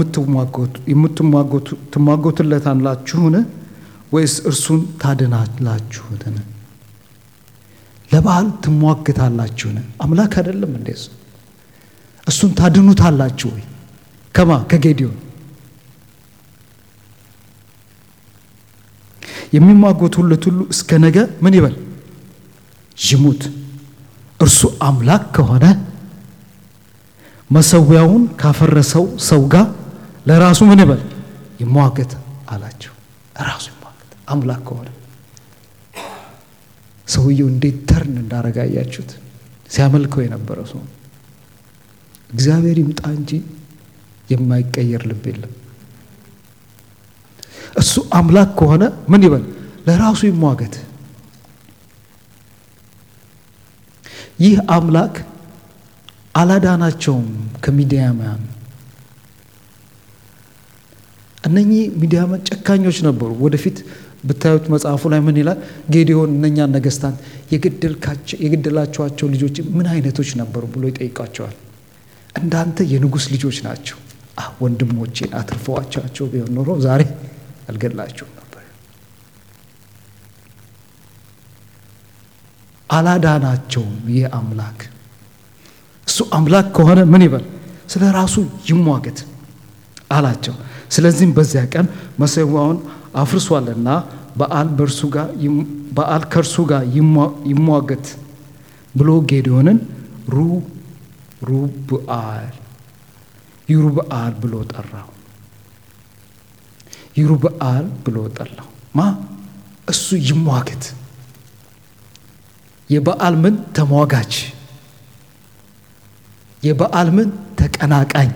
ትሟጎትለታላችሁን ወይስ እርሱን ታድናላችሁትን? ለበዓል ትሟግታላችሁን? አምላክ አይደለም እንዴ እሱ? እሱን ታድኑታላችሁ ወይ? ከማ ከጌዲዮን የሚሟጎቱለት ሁሉ እስከ ነገ ምን ይበል ይሙት። እርሱ አምላክ ከሆነ መሰዊያውን ካፈረሰው ሰው ጋር ለራሱ ምን ይበል ይሟገት አላቸው። ራሱ ይሟገት አምላክ ከሆነ ሰውየው እንዴት ተርን እንዳረጋ አያችሁት? ሲያመልከው የነበረ ሰው እግዚአብሔር ይምጣ እንጂ የማይቀየር ልብ የለም። እሱ አምላክ ከሆነ ምን ይበል ለራሱ ይሟገት። ይህ አምላክ አላዳናቸውም ከሚዲያማን። እነኚህ ሚዲያማን ጨካኞች ነበሩ። ወደፊት ብታዩት መጽሐፉ ላይ ምን ይላል? ጌዲዮን እነኛን ነገስታት የገደላቸዋቸው ልጆች ምን አይነቶች ነበሩ ብሎ ይጠይቃቸዋል። እንዳንተ የንጉሥ ልጆች ናቸው። ወንድሞቼን አትርፈዋቸው ቢሆን ኖሮ ዛሬ አልገላቸውም ነበር። አላዳናቸውም። ይህ አምላክ እሱ አምላክ ከሆነ ምን ይበል ስለ ራሱ ይሟገት አላቸው። ስለዚህም በዚያ ቀን መሰዊያውን አፍርሷልና በዓል በእርሱ ጋር በዓል ከእርሱ ጋር ይሟገት ብሎ ጌዲዮንን ሩ ሩብአል ይሩብአል ብሎ ጠራው። ይሩብአል ብሎ ጠራው። ማ እሱ ይሟገት የበዓል ምን ተሟጋች የበዓል ምን ተቀናቃኝ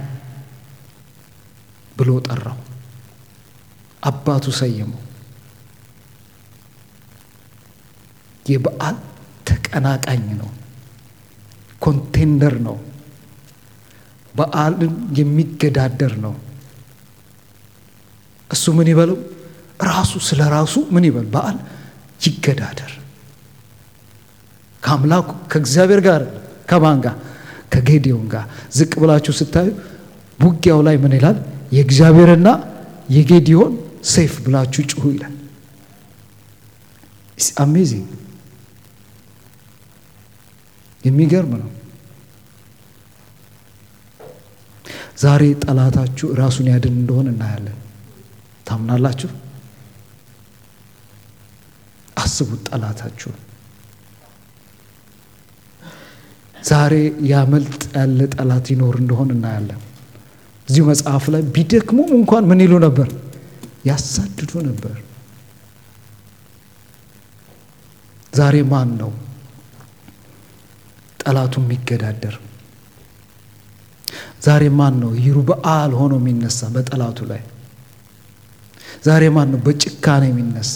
ብሎ ጠራው። አባቱ ሰየመው። የበዓል ተቀ ተቀናቃኝ ነው፣ ኮንቴንደር ነው፣ በዓልን የሚገዳደር ነው። እሱ ምን ይበለው ራሱ ስለ ራሱ ምን ይበል በዓል ይገዳደር ከአምላኩ ከእግዚአብሔር ጋር ከማን ጋር ከጌዲዮን ጋር ዝቅ ብላችሁ ስታዩ ውጊያው ላይ ምን ይላል የእግዚአብሔርና የጌዲዮን ሰይፍ ብላችሁ ጩሁ ይላል አሜዚንግ የሚገርም ነው ዛሬ ጠላታችሁ ራሱን ያድን እንደሆን እናያለን ታምናላችሁ አስቡት ጠላታችሁን ዛሬ ያመልጥ ያለ ጠላት ይኖር እንደሆን እናያለን እዚሁ መጽሐፍ ላይ ቢደክሙም እንኳን ምን ይሉ ነበር ያሳድዱ ነበር ዛሬ ማን ነው ጠላቱ የሚገዳደር ዛሬ ማን ነው ይሩበአል ሆኖ የሚነሳ በጠላቱ ላይ ዛሬ ማን ነው በጭካኔ የሚነሳ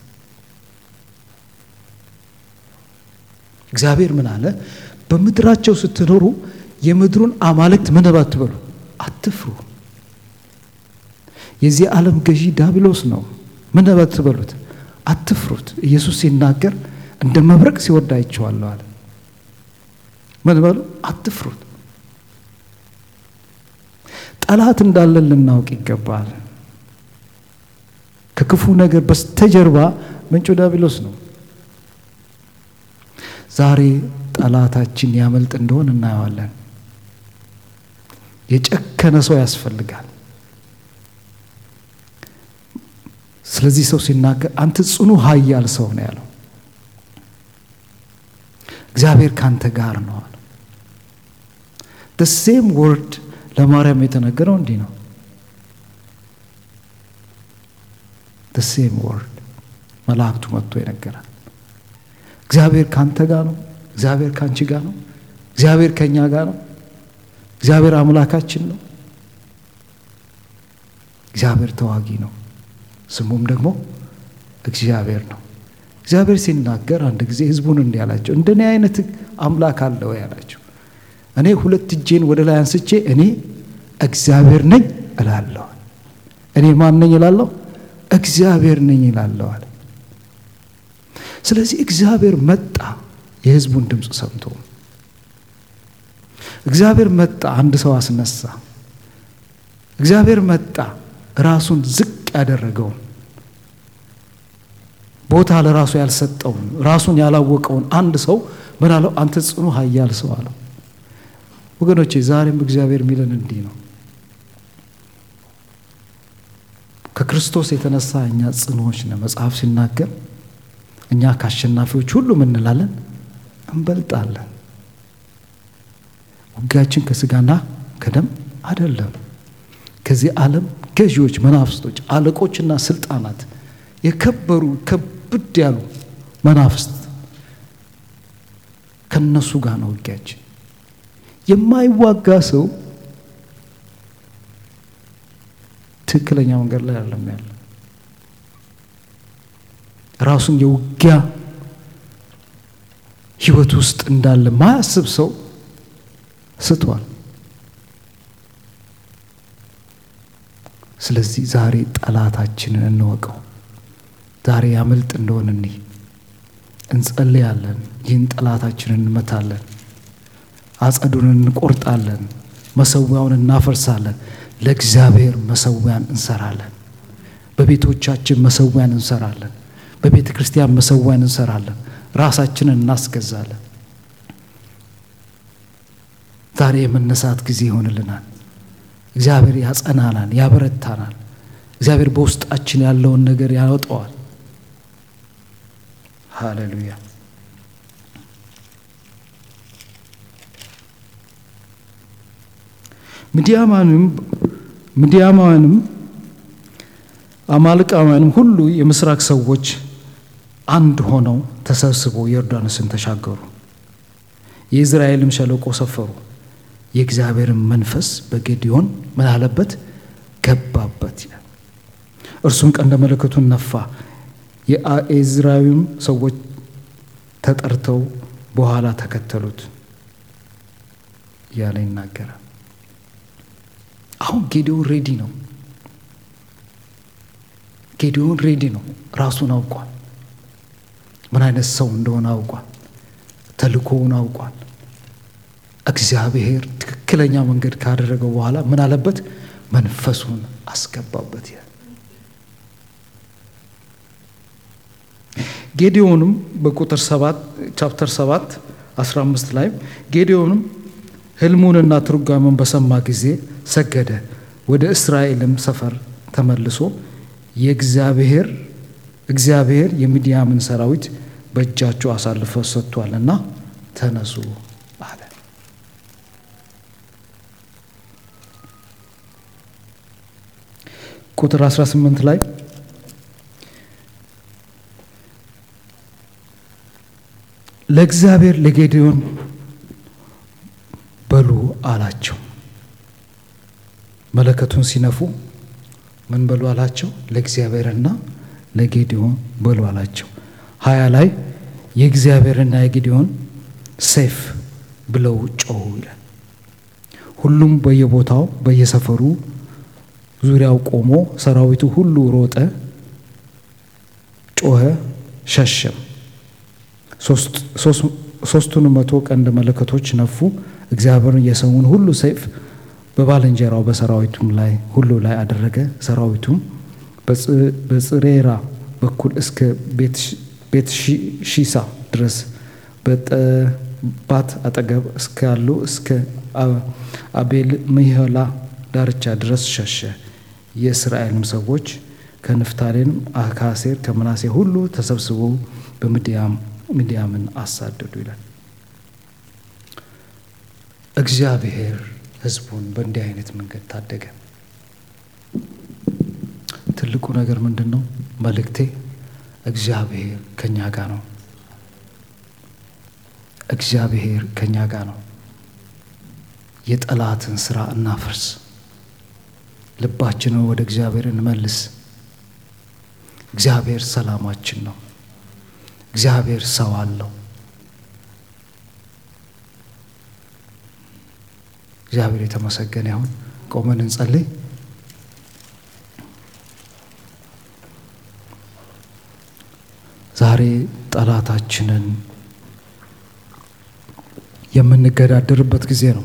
እግዚአብሔር ምን አለ በምድራቸው ስትኖሩ የምድሩን አማልክት ምን አትበሉ አትፍሩ የዚህ ዓለም ገዢ ዳቢሎስ ነው ምን አትበሉት አትፍሩት ኢየሱስ ሲናገር እንደ መብረቅ ሲወርድ አይቼዋለሁ አለ ምን በሉ አትፍሩት ጠላት እንዳለን ልናውቅ ይገባል ከክፉ ነገር በስተጀርባ ምንጩ ዳቢሎስ ነው ዛሬ ጠላታችን ያመልጥ እንደሆን እናየዋለን የጨከነ ሰው ያስፈልጋል ስለዚህ ሰው ሲናገር አንተ ጽኑ ሀያል ሰው ነው ያለው እግዚአብሔር ካንተ ጋር ነው አለ ሴም ወርድ ለማርያም የተነገረው እንዲህ ነው ሴም ወርድ መላእክቱ መጥቶ ይነገራል እግዚአብሔር ካንተ ጋር ነው እግዚአብሔር ካንቺ ጋር ነው እግዚአብሔር ከኛ ጋር ነው እግዚአብሔር አምላካችን ነው እግዚአብሔር ተዋጊ ነው ስሙም ደግሞ እግዚአብሔር ነው እግዚአብሔር ሲናገር አንድ ጊዜ ህዝቡን እንዲህ አላቸው እንደኔ አይነት አምላክ አለ ወይ አላቸው እኔ ሁለት እጄን ወደ ላይ አንስቼ እኔ እግዚአብሔር ነኝ እላለሁ እኔ ማን ነኝ እላለሁ እግዚአብሔር ነኝ ይላለዋል ስለዚህ እግዚአብሔር መጣ የህዝቡን ድምፅ ሰምቶ እግዚአብሔር መጣ አንድ ሰው አስነሳ እግዚአብሔር መጣ ራሱን ዝቅ ያደረገውን ቦታ ለራሱ ያልሰጠውን ራሱን ያላወቀውን አንድ ሰው ምን አለው አንተ ጽኑ ሀያል ሰው አለው ወገኖቼ ዛሬም እግዚአብሔር የሚለን እንዲህ ነው ከክርስቶስ የተነሳ እኛ ጽኑዎች ነን መጽሐፍ ሲናገር እኛ ከአሸናፊዎች ሁሉ ምንላለን እንበልጣለን ውጊያችን ከስጋና ከደም አይደለም ከዚህ ዓለም ገዢዎች መናፍስቶች አለቆችና ስልጣናት የከበሩ ከብድ ያሉ መናፍስት ከነሱ ጋር ነው ውጊያችን የማይዋጋ ሰው ትክክለኛ መንገድ ላይ አይደለም ያለ ራሱን የውጊያ ህይወት ውስጥ እንዳለ ማያስብ ሰው ስቷል ስለዚህ ዛሬ ጠላታችንን እንወቀው ዛሬ ያመልጥ እንደሆን እኒ እንጸልያለን ይህን ጠላታችንን እንመታለን አጸዱን እንቆርጣለን መሰዊያውን እናፈርሳለን ለእግዚአብሔር መሰዊያን እንሰራለን በቤቶቻችን መሰዊያን እንሰራለን በቤተ ክርስቲያን መሰዊያን እንሰራለን ራሳችንን እናስገዛለን ዛሬ የመነሳት ጊዜ ይሆንልናል እግዚአብሔር ያጸናናል ያበረታናል እግዚአብሔር በውስጣችን ያለውን ነገር ያወጣዋል ሃሌሉያ ምድያማንም ምድያማውያንም አማልቃውያንም ሁሉ የምስራቅ ሰዎች አንድ ሆነው ተሰብስበው ዮርዳኖስን ተሻገሩ የእዝራኤልም ሸለቆ ሰፈሩ የእግዚአብሔርን መንፈስ በጌዲዮን ምን አለበት ገባበት ይላል እርሱም ቀንደ መለከቱን ነፋ የኤዝራዊም ሰዎች ተጠርተው በኋላ ተከተሉት እያለ ይናገራል። አሁን ጌዲዮን ሬዲ ነው። ጌዲዮን ሬዲ ነው። ራሱን አውቋል። ምን አይነት ሰው እንደሆነ አውቋል። ተልእኮውን አውቋል። እግዚአብሔር ትክክለኛ መንገድ ካደረገው በኋላ ምን አለበት? መንፈሱን አስገባበት። ያ ጌዲዮንም በቁጥር ሰባት ቻፕተር ሰባት አስራ አምስት ላይ ጌዲዮንም ሕልሙንና ትርጓሜውን በሰማ ጊዜ ሰገደ። ወደ እስራኤልም ሰፈር ተመልሶ የእግዚአብሔር እግዚአብሔር የሚዲያምን ሰራዊት በእጃቸው አሳልፎ ሰጥቷልና ተነሱ አለ። ቁጥር 18 ላይ ለእግዚአብሔር ለጌዲዮን በሉ አላቸው። መለከቱን ሲነፉ ምን በሉ አላቸው? ለእግዚአብሔርና ለጌዲዮን በሉ አላቸው። ሀያ ላይ የእግዚአብሔርና የጌዲዮን ሰይፍ ብለው ጮሁ ይላል። ሁሉም በየቦታው በየሰፈሩ ዙሪያው ቆሞ ሰራዊቱ ሁሉ ሮጠ፣ ጮኸ፣ ሸሸም። ሶስቱን መቶ ቀንድ መለከቶች ነፉ። እግዚአብሔርን የሰውን ሁሉ ሰይፍ በባልንጀራው በሰራዊቱም ላይ ሁሉ ላይ አደረገ። ሰራዊቱም በጽሬራ በኩል እስከ ቤት ሺሳ ድረስ በጠባት አጠገብ እስካሉ እስከ አቤል ምሕላ ዳርቻ ድረስ ሸሸ። የእስራኤልም ሰዎች ከንፍታሌም፣ ከአሴር፣ ከምናሴ ሁሉ ተሰብስበው በምድያምን አሳደዱ ይላል። እግዚአብሔር ሕዝቡን በእንዲህ አይነት መንገድ ታደገ። ትልቁ ነገር ምንድን ነው? መልእክቴ እግዚአብሔር ከኛ ጋር ነው። እግዚአብሔር ከኛ ጋር ነው። የጠላትን ስራ እናፍርስ። ልባችንን ወደ እግዚአብሔር እንመልስ። እግዚአብሔር ሰላማችን ነው። እግዚአብሔር ሰው አለው። እግዚአብሔር የተመሰገነ ይሁን። ቆመን እንጸልይ። ዛሬ ጠላታችንን የምንገዳደርበት ጊዜ ነው።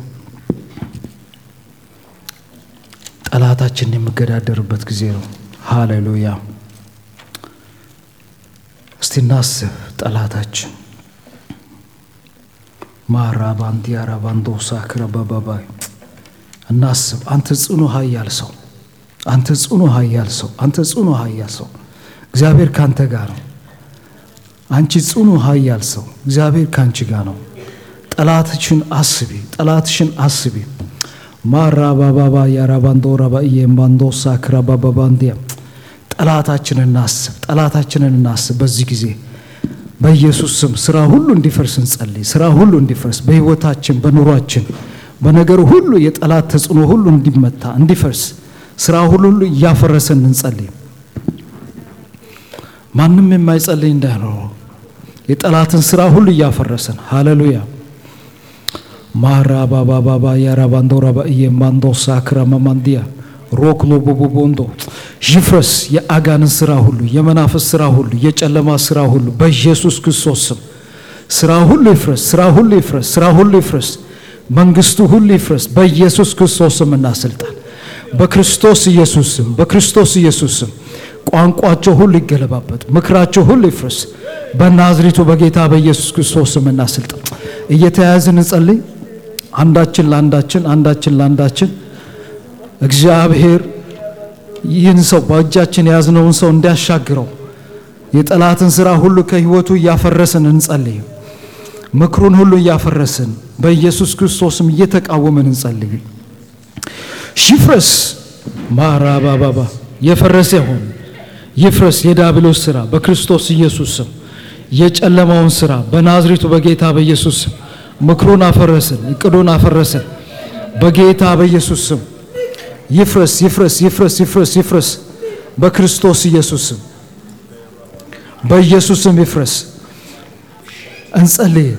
ጠላታችንን የምገዳደርበት ጊዜ ነው። ሃሌሉያ። እስቲ እናስብ። ጠላታችን ማራባንዲያ ራባንዶሳ ክረበባባይ እናስብ። አንተ ጽኑ ኃያል ሰው፣ አንተ ጽኑ ኃያል ሰው፣ አንተ ጽኑ ኃያል ሰው፣ እግዚአብሔር ካንተ ጋር ነው። አንቺ ጽኑ ኃያል ሰው፣ እግዚአብሔር ካንቺ ጋር ነው። ጠላትሽን አስቢ፣ ጠላትሽን አስቢ። ማራባባባ ያራባንዶ ረባእየ ባንዶሳ ክረባባባንዲያ ጠላታችንን እናስብ፣ ጠላታችንን እናስብ። በዚህ ጊዜ በኢየሱስ ስም ስራ ሁሉ እንዲፈርስ እንጸልይ። ስራ ሁሉ እንዲፈርስ በሕይወታችን፣ በኑሯችን፣ በነገር ሁሉ የጠላት ተጽዕኖ ሁሉ እንዲመታ እንዲፈርስ ስራ ሁሉ ሁሉ እያፈረሰን እንጸልይ። ማንም የማይጸልይ እንዳይኖር የጠላትን ስራ ሁሉ እያፈረሰን ሃሌሉያ ማራ ባባባባ ያራባንዶ ረባእየ ማንዶሳ ክረመማንዲያ ሮክሎ ቦቦቦንዶ ይፍረስ። የአጋንን ስራ ሁሉ፣ የመናፈስ ስራ ሁሉ፣ የጨለማ ስራ ሁሉ በኢየሱስ ክርስቶስ ስም ስራ ሁሉ ይፍረስ። ስራ ሁሉ ይፍረስ። ስራ ሁሉ ይፍረስ። መንግስቱ ሁሉ ይፍረስ በኢየሱስ ክርስቶስ ስም እና ስልጣን በክርስቶስ ኢየሱስ ስም በክርስቶስ ኢየሱስ ስም ቋንቋቸው ሁሉ ይገለባበት፣ ምክራቸው ሁሉ ይፍረስ በናዝሬቱ በጌታ በኢየሱስ ክርስቶስ ስም እና ስልጣን እየተያያዝን እንጸልይ። አንዳችን ለአንዳችን አንዳችን ለአንዳችን እግዚአብሔር ይህን ሰው በእጃችን የያዝነውን ሰው እንዲያሻግረው የጠላትን ስራ ሁሉ ከህይወቱ እያፈረስን እንጸልይ። ምክሩን ሁሉ እያፈረስን በኢየሱስ ክርስቶስም እየተቃወምን እንጸልይ። ይፍረስ ማራባባባ የፈረሰ ይሁን ይፍረስ የዲያብሎስ ስራ በክርስቶስ ኢየሱስ ስም የጨለማውን ስራ በናዝሬቱ በጌታ በኢየሱስ ስም ምክሩን አፈረስን፣ እቅዱን አፈረስን በጌታ በኢየሱስ ስም ይፍረስ ይፍረስ ይፍረስ ይፍረስ ይፍረስ በክርስቶስ ኢየሱስ ስም በኢየሱስ ስም ይፍረስ። እንጸልይ።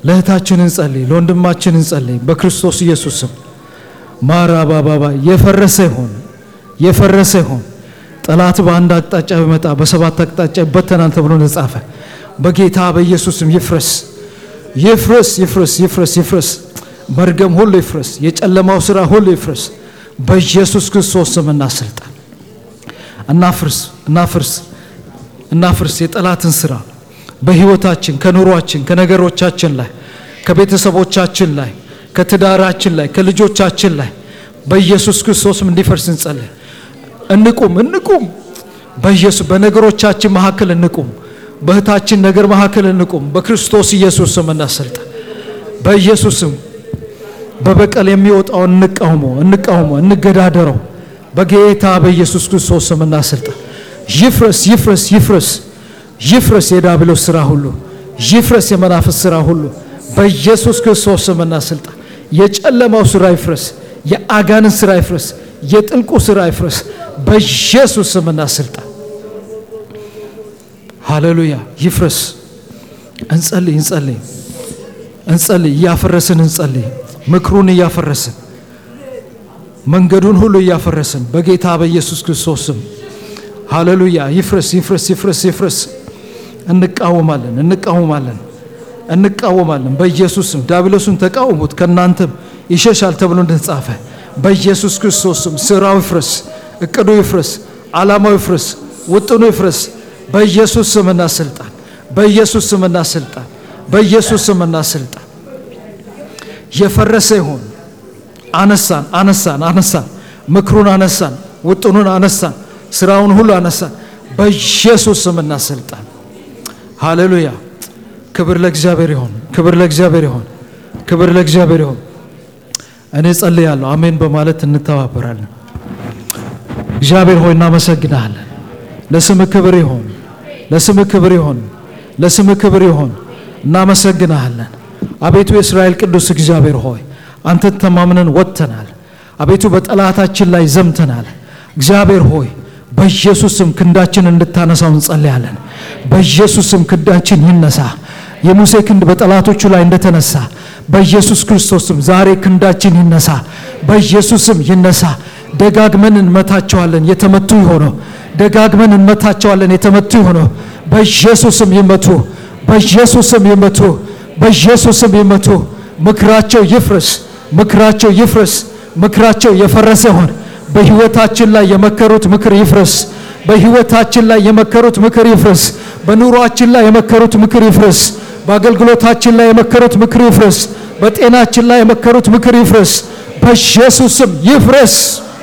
ለእህታችን እንጸልይ፣ ለወንድማችን እንጸልይ። በክርስቶስ ኢየሱስ ስም ማራባባባ የፈረሰ ይሆን የፈረሰ ይሆን። ጠላት በአንድ አቅጣጫ ቢመጣ በሰባት አቅጣጫ ይበተናል ተብሎ እንደተጻፈ በጌታ በኢየሱስ ስም ይፍረስ፣ ይፍረስ፣ ይፍረስ፣ ይፍረስ፣ ይፍረስ። መርገም ሁሉ ይፍረስ። የጨለማው ስራ ሁሉ ይፍረስ። በኢየሱስ ክርስቶስ ስም እናስልጣን። እናፍርስ፣ እናፍርስ፣ እናፍርስ የጠላትን ስራ በህይወታችን፣ ከኑሯችን፣ ከነገሮቻችን ላይ፣ ከቤተሰቦቻችን ላይ፣ ከትዳራችን ላይ፣ ከልጆቻችን ላይ በኢየሱስ ክርስቶስም እንዲፈርስ እንጸልይ። እንቁም፣ እንቁም። በኢየሱስ በነገሮቻችን መካከል እንቁም። በእህታችን ነገር መካከል እንቁም። በክርስቶስ ኢየሱስ ስም እናሰልጣን። በኢየሱስ ስም በበቀል የሚወጣውን እንቃውሞ፣ እንቃውሞ፣ እንገዳደረው። በጌታ በኢየሱስ ክርስቶስ ስም እናሰልጣን። ይፍረስ፣ ይፍረስ፣ ይፍረስ፣ ይፍረስ የዲያብሎስ ስራ ሁሉ፣ ይፍረስ የመናፍስት ስራ ሁሉ በኢየሱስ ክርስቶስ ስም እናሰልጣን። የጨለማው ስራ ይፍረስ፣ የአጋንን ስራ ይፍረስ፣ የጥልቁ ስራ ይፍረስ። በኢየሱስ ስም እናሰልጣን። ሃሌሉያ ይፍረስ። እንጸልይ እንጸልይ እንጸልይ እያፈረስን እንጸልይ። ምክሩን እያፈረስን መንገዱን ሁሉ እያፈረስን በጌታ በኢየሱስ ክርስቶስ ስም ሃሌሉያ ይፍረስ ይፍረስ ይፍረስ ይፍረስ። እንቃወማለን እንቃወማለን እንቃወማለን በኢየሱስ ስም። ዲያብሎስን ተቃወሙት ከእናንተም ይሸሻል ተብሎ እንደተጻፈ በኢየሱስ ክርስቶስ ስም ስራው ይፍረስ፣ እቅዱ ይፍረስ፣ ዓላማው ይፍረስ፣ ውጥኑ ይፍረስ። በኢየሱስ ስም እና ስልጣን በኢየሱስ ስም እና ስልጣን በኢየሱስ ስም እና ስልጣን የፈረሰ ይሆን። አነሳን አነሳን አነሳን፣ ምክሩን አነሳን፣ ውጥኑን አነሳን፣ ስራውን ሁሉ አነሳን። በኢየሱስ ስም እና ስልጣን ሃሌሉያ። ክብር ለእግዚአብሔር ይሆን፣ ክብር ለእግዚአብሔር ይሆን፣ ክብር ለእግዚአብሔር ይሆን። እኔ ጸልያለሁ፣ አሜን በማለት እንተባበራለን። እግዚአብሔር ሆይ እናመሰግናለን። ለስም ክብር ይሆን፣ ለስም ክብር ይሆን፣ ለስም ክብር ይሆን። እናመሰግናለን። አቤቱ የእስራኤል ቅዱስ እግዚአብሔር ሆይ አንተን ተማምነን ወጥተናል። አቤቱ በጠላታችን ላይ ዘምተናል። እግዚአብሔር ሆይ በኢየሱስም ክንዳችን እንድታነሳው እንጸልያለን። በኢየሱስም ክንዳችን ይነሳ። የሙሴ ክንድ በጠላቶቹ ላይ እንደተነሳ በኢየሱስ ክርስቶስም ዛሬ ክንዳችን ይነሳ። በኢየሱስም ይነሳ። ደጋግመን እንመታቸዋለን፣ የተመቱ ይሆነው። ደጋግመን እንመታቸዋለን፣ የተመቱ ይሆነው። በኢየሱስም ይመቱ፣ በኢየሱስም ይመቱ፣ በኢየሱስም ይመቱ። ምክራቸው ይፍረስ፣ ምክራቸው ይፍረስ፣ ምክራቸው የፈረሰ ይሆን። በህይወታችን ላይ የመከሩት ምክር ይፍረስ። በህይወታችን ላይ የመከሩት ምክር ይፍረስ። በኑሯችን ላይ የመከሩት ምክር ይፍረስ። በአገልግሎታችን ላይ የመከሩት ምክር ይፍረስ። በጤናችን ላይ የመከሩት ምክር ይፍረስ። በኢየሱስም ይፍረስ።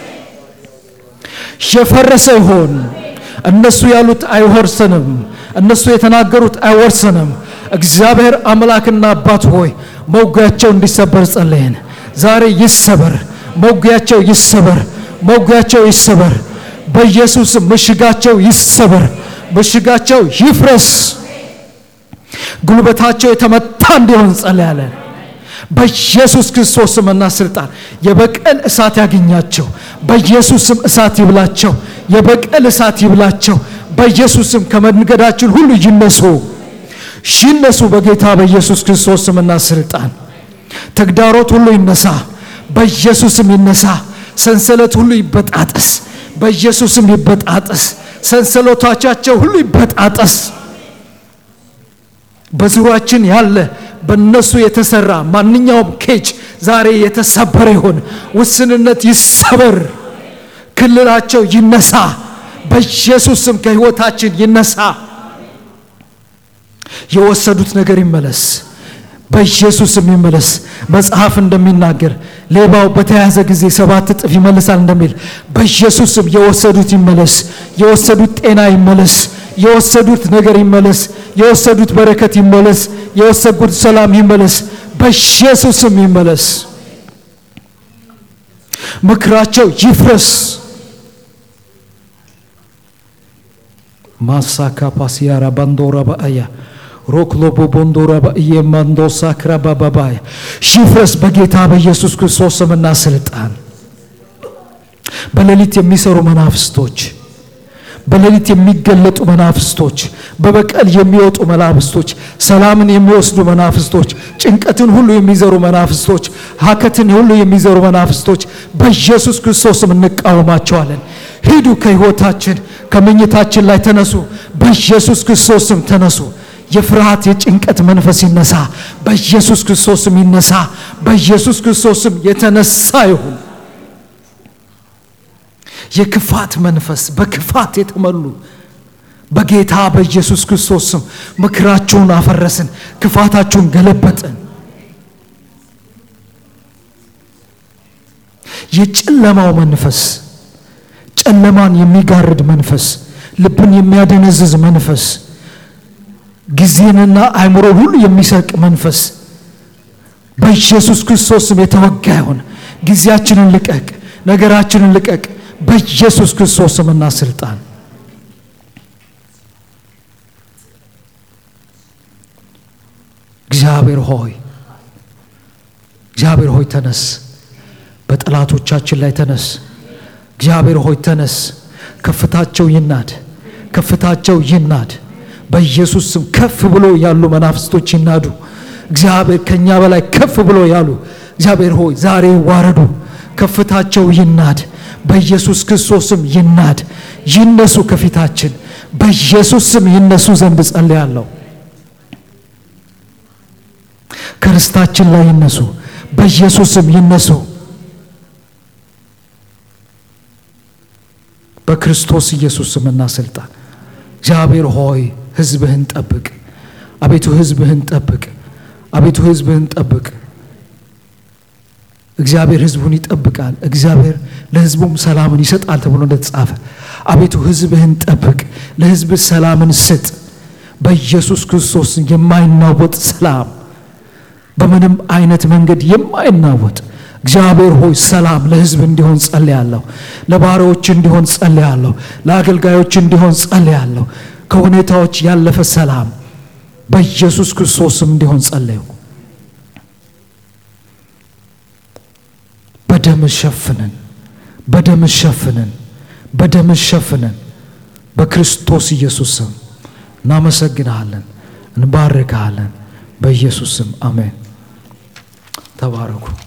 የፈረሰ ይሆን። እነሱ ያሉት አይወርሰንም፣ እነሱ የተናገሩት አይወርሰንም። እግዚአብሔር አምላክና አባት ሆይ መውጊያቸው እንዲሰበር ጸለየን። ዛሬ ይሰበር፣ መውጊያቸው ይሰበር፣ መውጊያቸው ይሰበር። በኢየሱስ ምሽጋቸው ይሰበር፣ ምሽጋቸው ይፍረስ። ጉልበታቸው የተመታ እንዲሆን ጸለያለን። በኢየሱስ ክርስቶስ ስምና ስልጣን የበቀል እሳት ያገኛቸው። በኢየሱስ ስም እሳት ይብላቸው፣ የበቀል እሳት ይብላቸው። በኢየሱስ ስም ከመንገዳችን ሁሉ ይነሱ ይነሱ። በጌታ በኢየሱስ ክርስቶስ ስምና ስልጣን ተግዳሮት ሁሉ ይነሳ፣ በኢየሱስ ስም ይነሳ። ሰንሰለት ሁሉ ይበጣጠስ፣ በኢየሱስ ስም ይበጣጠስ። ሰንሰለቶቻቸው ሁሉ ይበጣጠስ። በዙሪያችን ያለ በእነሱ የተሰራ ማንኛውም ኬጅ ዛሬ የተሰበረ ይሆን። ውስንነት ይሰበር። ክልላቸው ይነሳ። በኢየሱስ ስም ከሕይወታችን ይነሳ። የወሰዱት ነገር ይመለስ። በኢየሱስ ስም ይመለስ። መጽሐፍ እንደሚናገር ሌባው በተያዘ ጊዜ ሰባት እጥፍ ይመልሳል እንደሚል በኢየሱስ ስም የወሰዱት ይመለስ። የወሰዱት ጤና ይመለስ። የወሰዱት ነገር ይመለስ። የወሰዱት በረከት ይመለስ። የወሰዱት ሰላም ይመለስ። በኢየሱስ ስም ይመለስ። ምክራቸው ይፍረስ። ማሳካ ፓሲያራ ባንዶራ በአያ ሮክሎቦ ቦንዶራ በእየ ማንዶሳ ክራባ ባባያ ይፍረስ በጌታ በኢየሱስ ክርስቶስ ስምና ስልጣን። በሌሊት የሚሰሩ መናፍስቶች፣ በሌሊት የሚገለጡ መናፍስቶች፣ በበቀል የሚወጡ መናፍስቶች፣ ሰላምን የሚወስዱ መናፍስቶች፣ ጭንቀትን ሁሉ የሚዘሩ መናፍስቶች፣ ሀከትን ሁሉ የሚዘሩ መናፍስቶች በኢየሱስ ክርስቶስም እንቃወማቸዋለን። ሂዱ ከሕይወታችን ከመኝታችን ላይ ተነሱ። በኢየሱስ ክርስቶስም ተነሱ። የፍርሃት የጭንቀት መንፈስ ይነሳ። በኢየሱስ ክርስቶስም ይነሳ። በኢየሱስ ክርስቶስም የተነሳ ይሁን። የክፋት መንፈስ በክፋት የተሞሉ በጌታ በኢየሱስ ክርስቶስ ስም ምክራችሁን አፈረስን፣ ክፋታችሁን ገለበጥን። የጨለማው መንፈስ ጨለማን የሚጋርድ መንፈስ፣ ልብን የሚያደነዝዝ መንፈስ፣ ጊዜንና አእምሮን ሁሉ የሚሰርቅ መንፈስ በኢየሱስ ክርስቶስ ስም የተወጋ ይሁን። ጊዜያችንን ልቀቅ፣ ነገራችንን ልቀቅ በኢየሱስ ክርስቶስ ስምና ስልጣን እግዚአብሔር ሆይ እግዚአብሔር ሆይ ተነስ፣ በጠላቶቻችን ላይ ተነስ። እግዚአብሔር ሆይ ተነስ፣ ከፍታቸው ይናድ፣ ከፍታቸው ይናድ። በኢየሱስ ስም ከፍ ብሎ ያሉ መናፍስቶች ይናዱ። እግዚአብሔር ከኛ በላይ ከፍ ብሎ ያሉ እግዚአብሔር ሆይ ዛሬ ይዋረዱ፣ ከፍታቸው ይናድ። በኢየሱስ ክርስቶስ ስም ይናድ፣ ይነሱ ከፊታችን በኢየሱስ ስም ይነሱ ዘንድ ጸልያለሁ። ከርስታችን ላይ ይነሱ፣ በኢየሱስ ስም ይነሱ። በክርስቶስ ኢየሱስ ስምና ስልጣን እግዚአብሔር ሆይ ሕዝብህን ጠብቅ። አቤቱ ሕዝብህን ጠብቅ። አቤቱ ሕዝብህን ጠብቅ። እግዚአብሔር ሕዝቡን ይጠብቃል። እግዚአብሔር ለሕዝቡም ሰላምን ይሰጣል ተብሎ እንደተጻፈ አቤቱ ሕዝብህን ጠብቅ። ለሕዝብህ ሰላምን ስጥ። በኢየሱስ ክርስቶስ የማይናወጥ ሰላም፣ በምንም አይነት መንገድ የማይናወጥ እግዚአብሔር ሆይ ሰላም ለሕዝብ እንዲሆን ጸልያለሁ። ለባሪያዎች እንዲሆን ጸልያለሁ። ለአገልጋዮች እንዲሆን ጸልያለሁ። ከሁኔታዎች ያለፈ ሰላም በኢየሱስ ክርስቶስም እንዲሆን ጸለዩ። በደም ሸፍነን፣ በደም ሸፍነን፣ በደም ሸፍነን። በክርስቶስ ኢየሱስ ስም እናመሰግንሃለን፣ እንባርክሃለን። በኢየሱስ ስም አሜን። ተባረኩ።